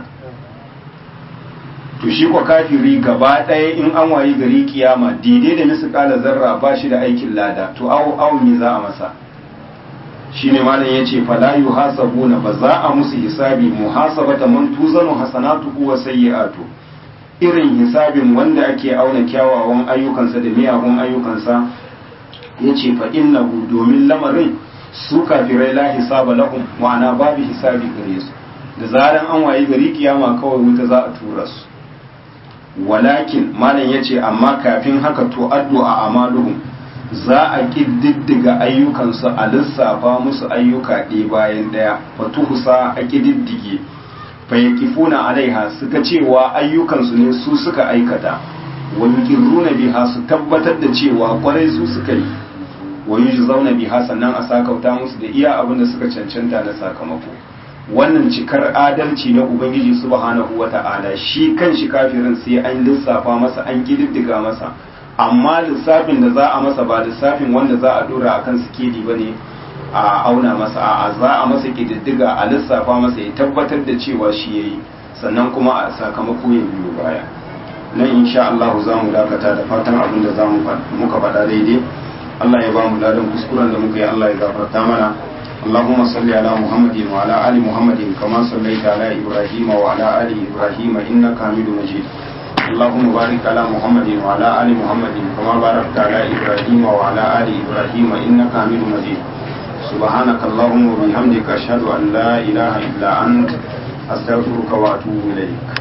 to shi kwa kafiri gaba ɗaya in an wayi gari kiyama daidai da misu ƙala zarra ba shi da aikin lada to awo awo me za a masa shi ne malam ya ce fala yu hasabuna ba za a musu hisabi muhasabata man tuzanu hasanatuhu wa sayyi'atu irin hisabin wanda ake auna kyawawan ayyukansa da miyagun ayyukansa ya ce fa innahu domin lamarin su kafirai la hisaba lahum ma'ana babu hisabi gare su da zaran an wayi gari kiyama kawai wuta za a tura su walakin malam ya ce amma kafin haka to addu'a amaluhum za a ƙididdiga ayyukansu a lissafa musu ayyuka ɗaya bayan ɗaya fatuhusa a ƙididdige fayyakifuna alaiha suka cewa ayyukansu ne su suka aikata wani ƙirruna biha su tabbatar da cewa kwarai su suka yi wani zauna biha sannan a sakauta musu da iya abin da suka cancanta na sakamako wannan cikar adalci na ubangiji subhanahu wata'ala shi kan shi kafirin sai an lissafa masa an kididdiga masa amma lissafin da za a masa ba lissafin wanda za a dora akan sikeli bane a auna masa a za a masa kididdiga a lissafa masa ya tabbatar da cewa shi yayi sannan kuma a sakamako ya biyo baya nan insha Allah za mu dakata da fatan abin da za mu muka faɗa daidai Allah ya ba mu ladan kuskuren da muka yi Allah ya gafarta mana اللهم صل على محمد وعلى آل محمد كما صليت على إبراهيم وعلى آل إبراهيم إنك حميد مجيد اللهم بارك على محمد وعلى آل محمد كما باركت على إبراهيم وعلى آل إبراهيم إنك حميد مجيد سبحانك اللهم وبحمدك أشهد أن لا إله إلا أنت أستغفرك وأتوب إليك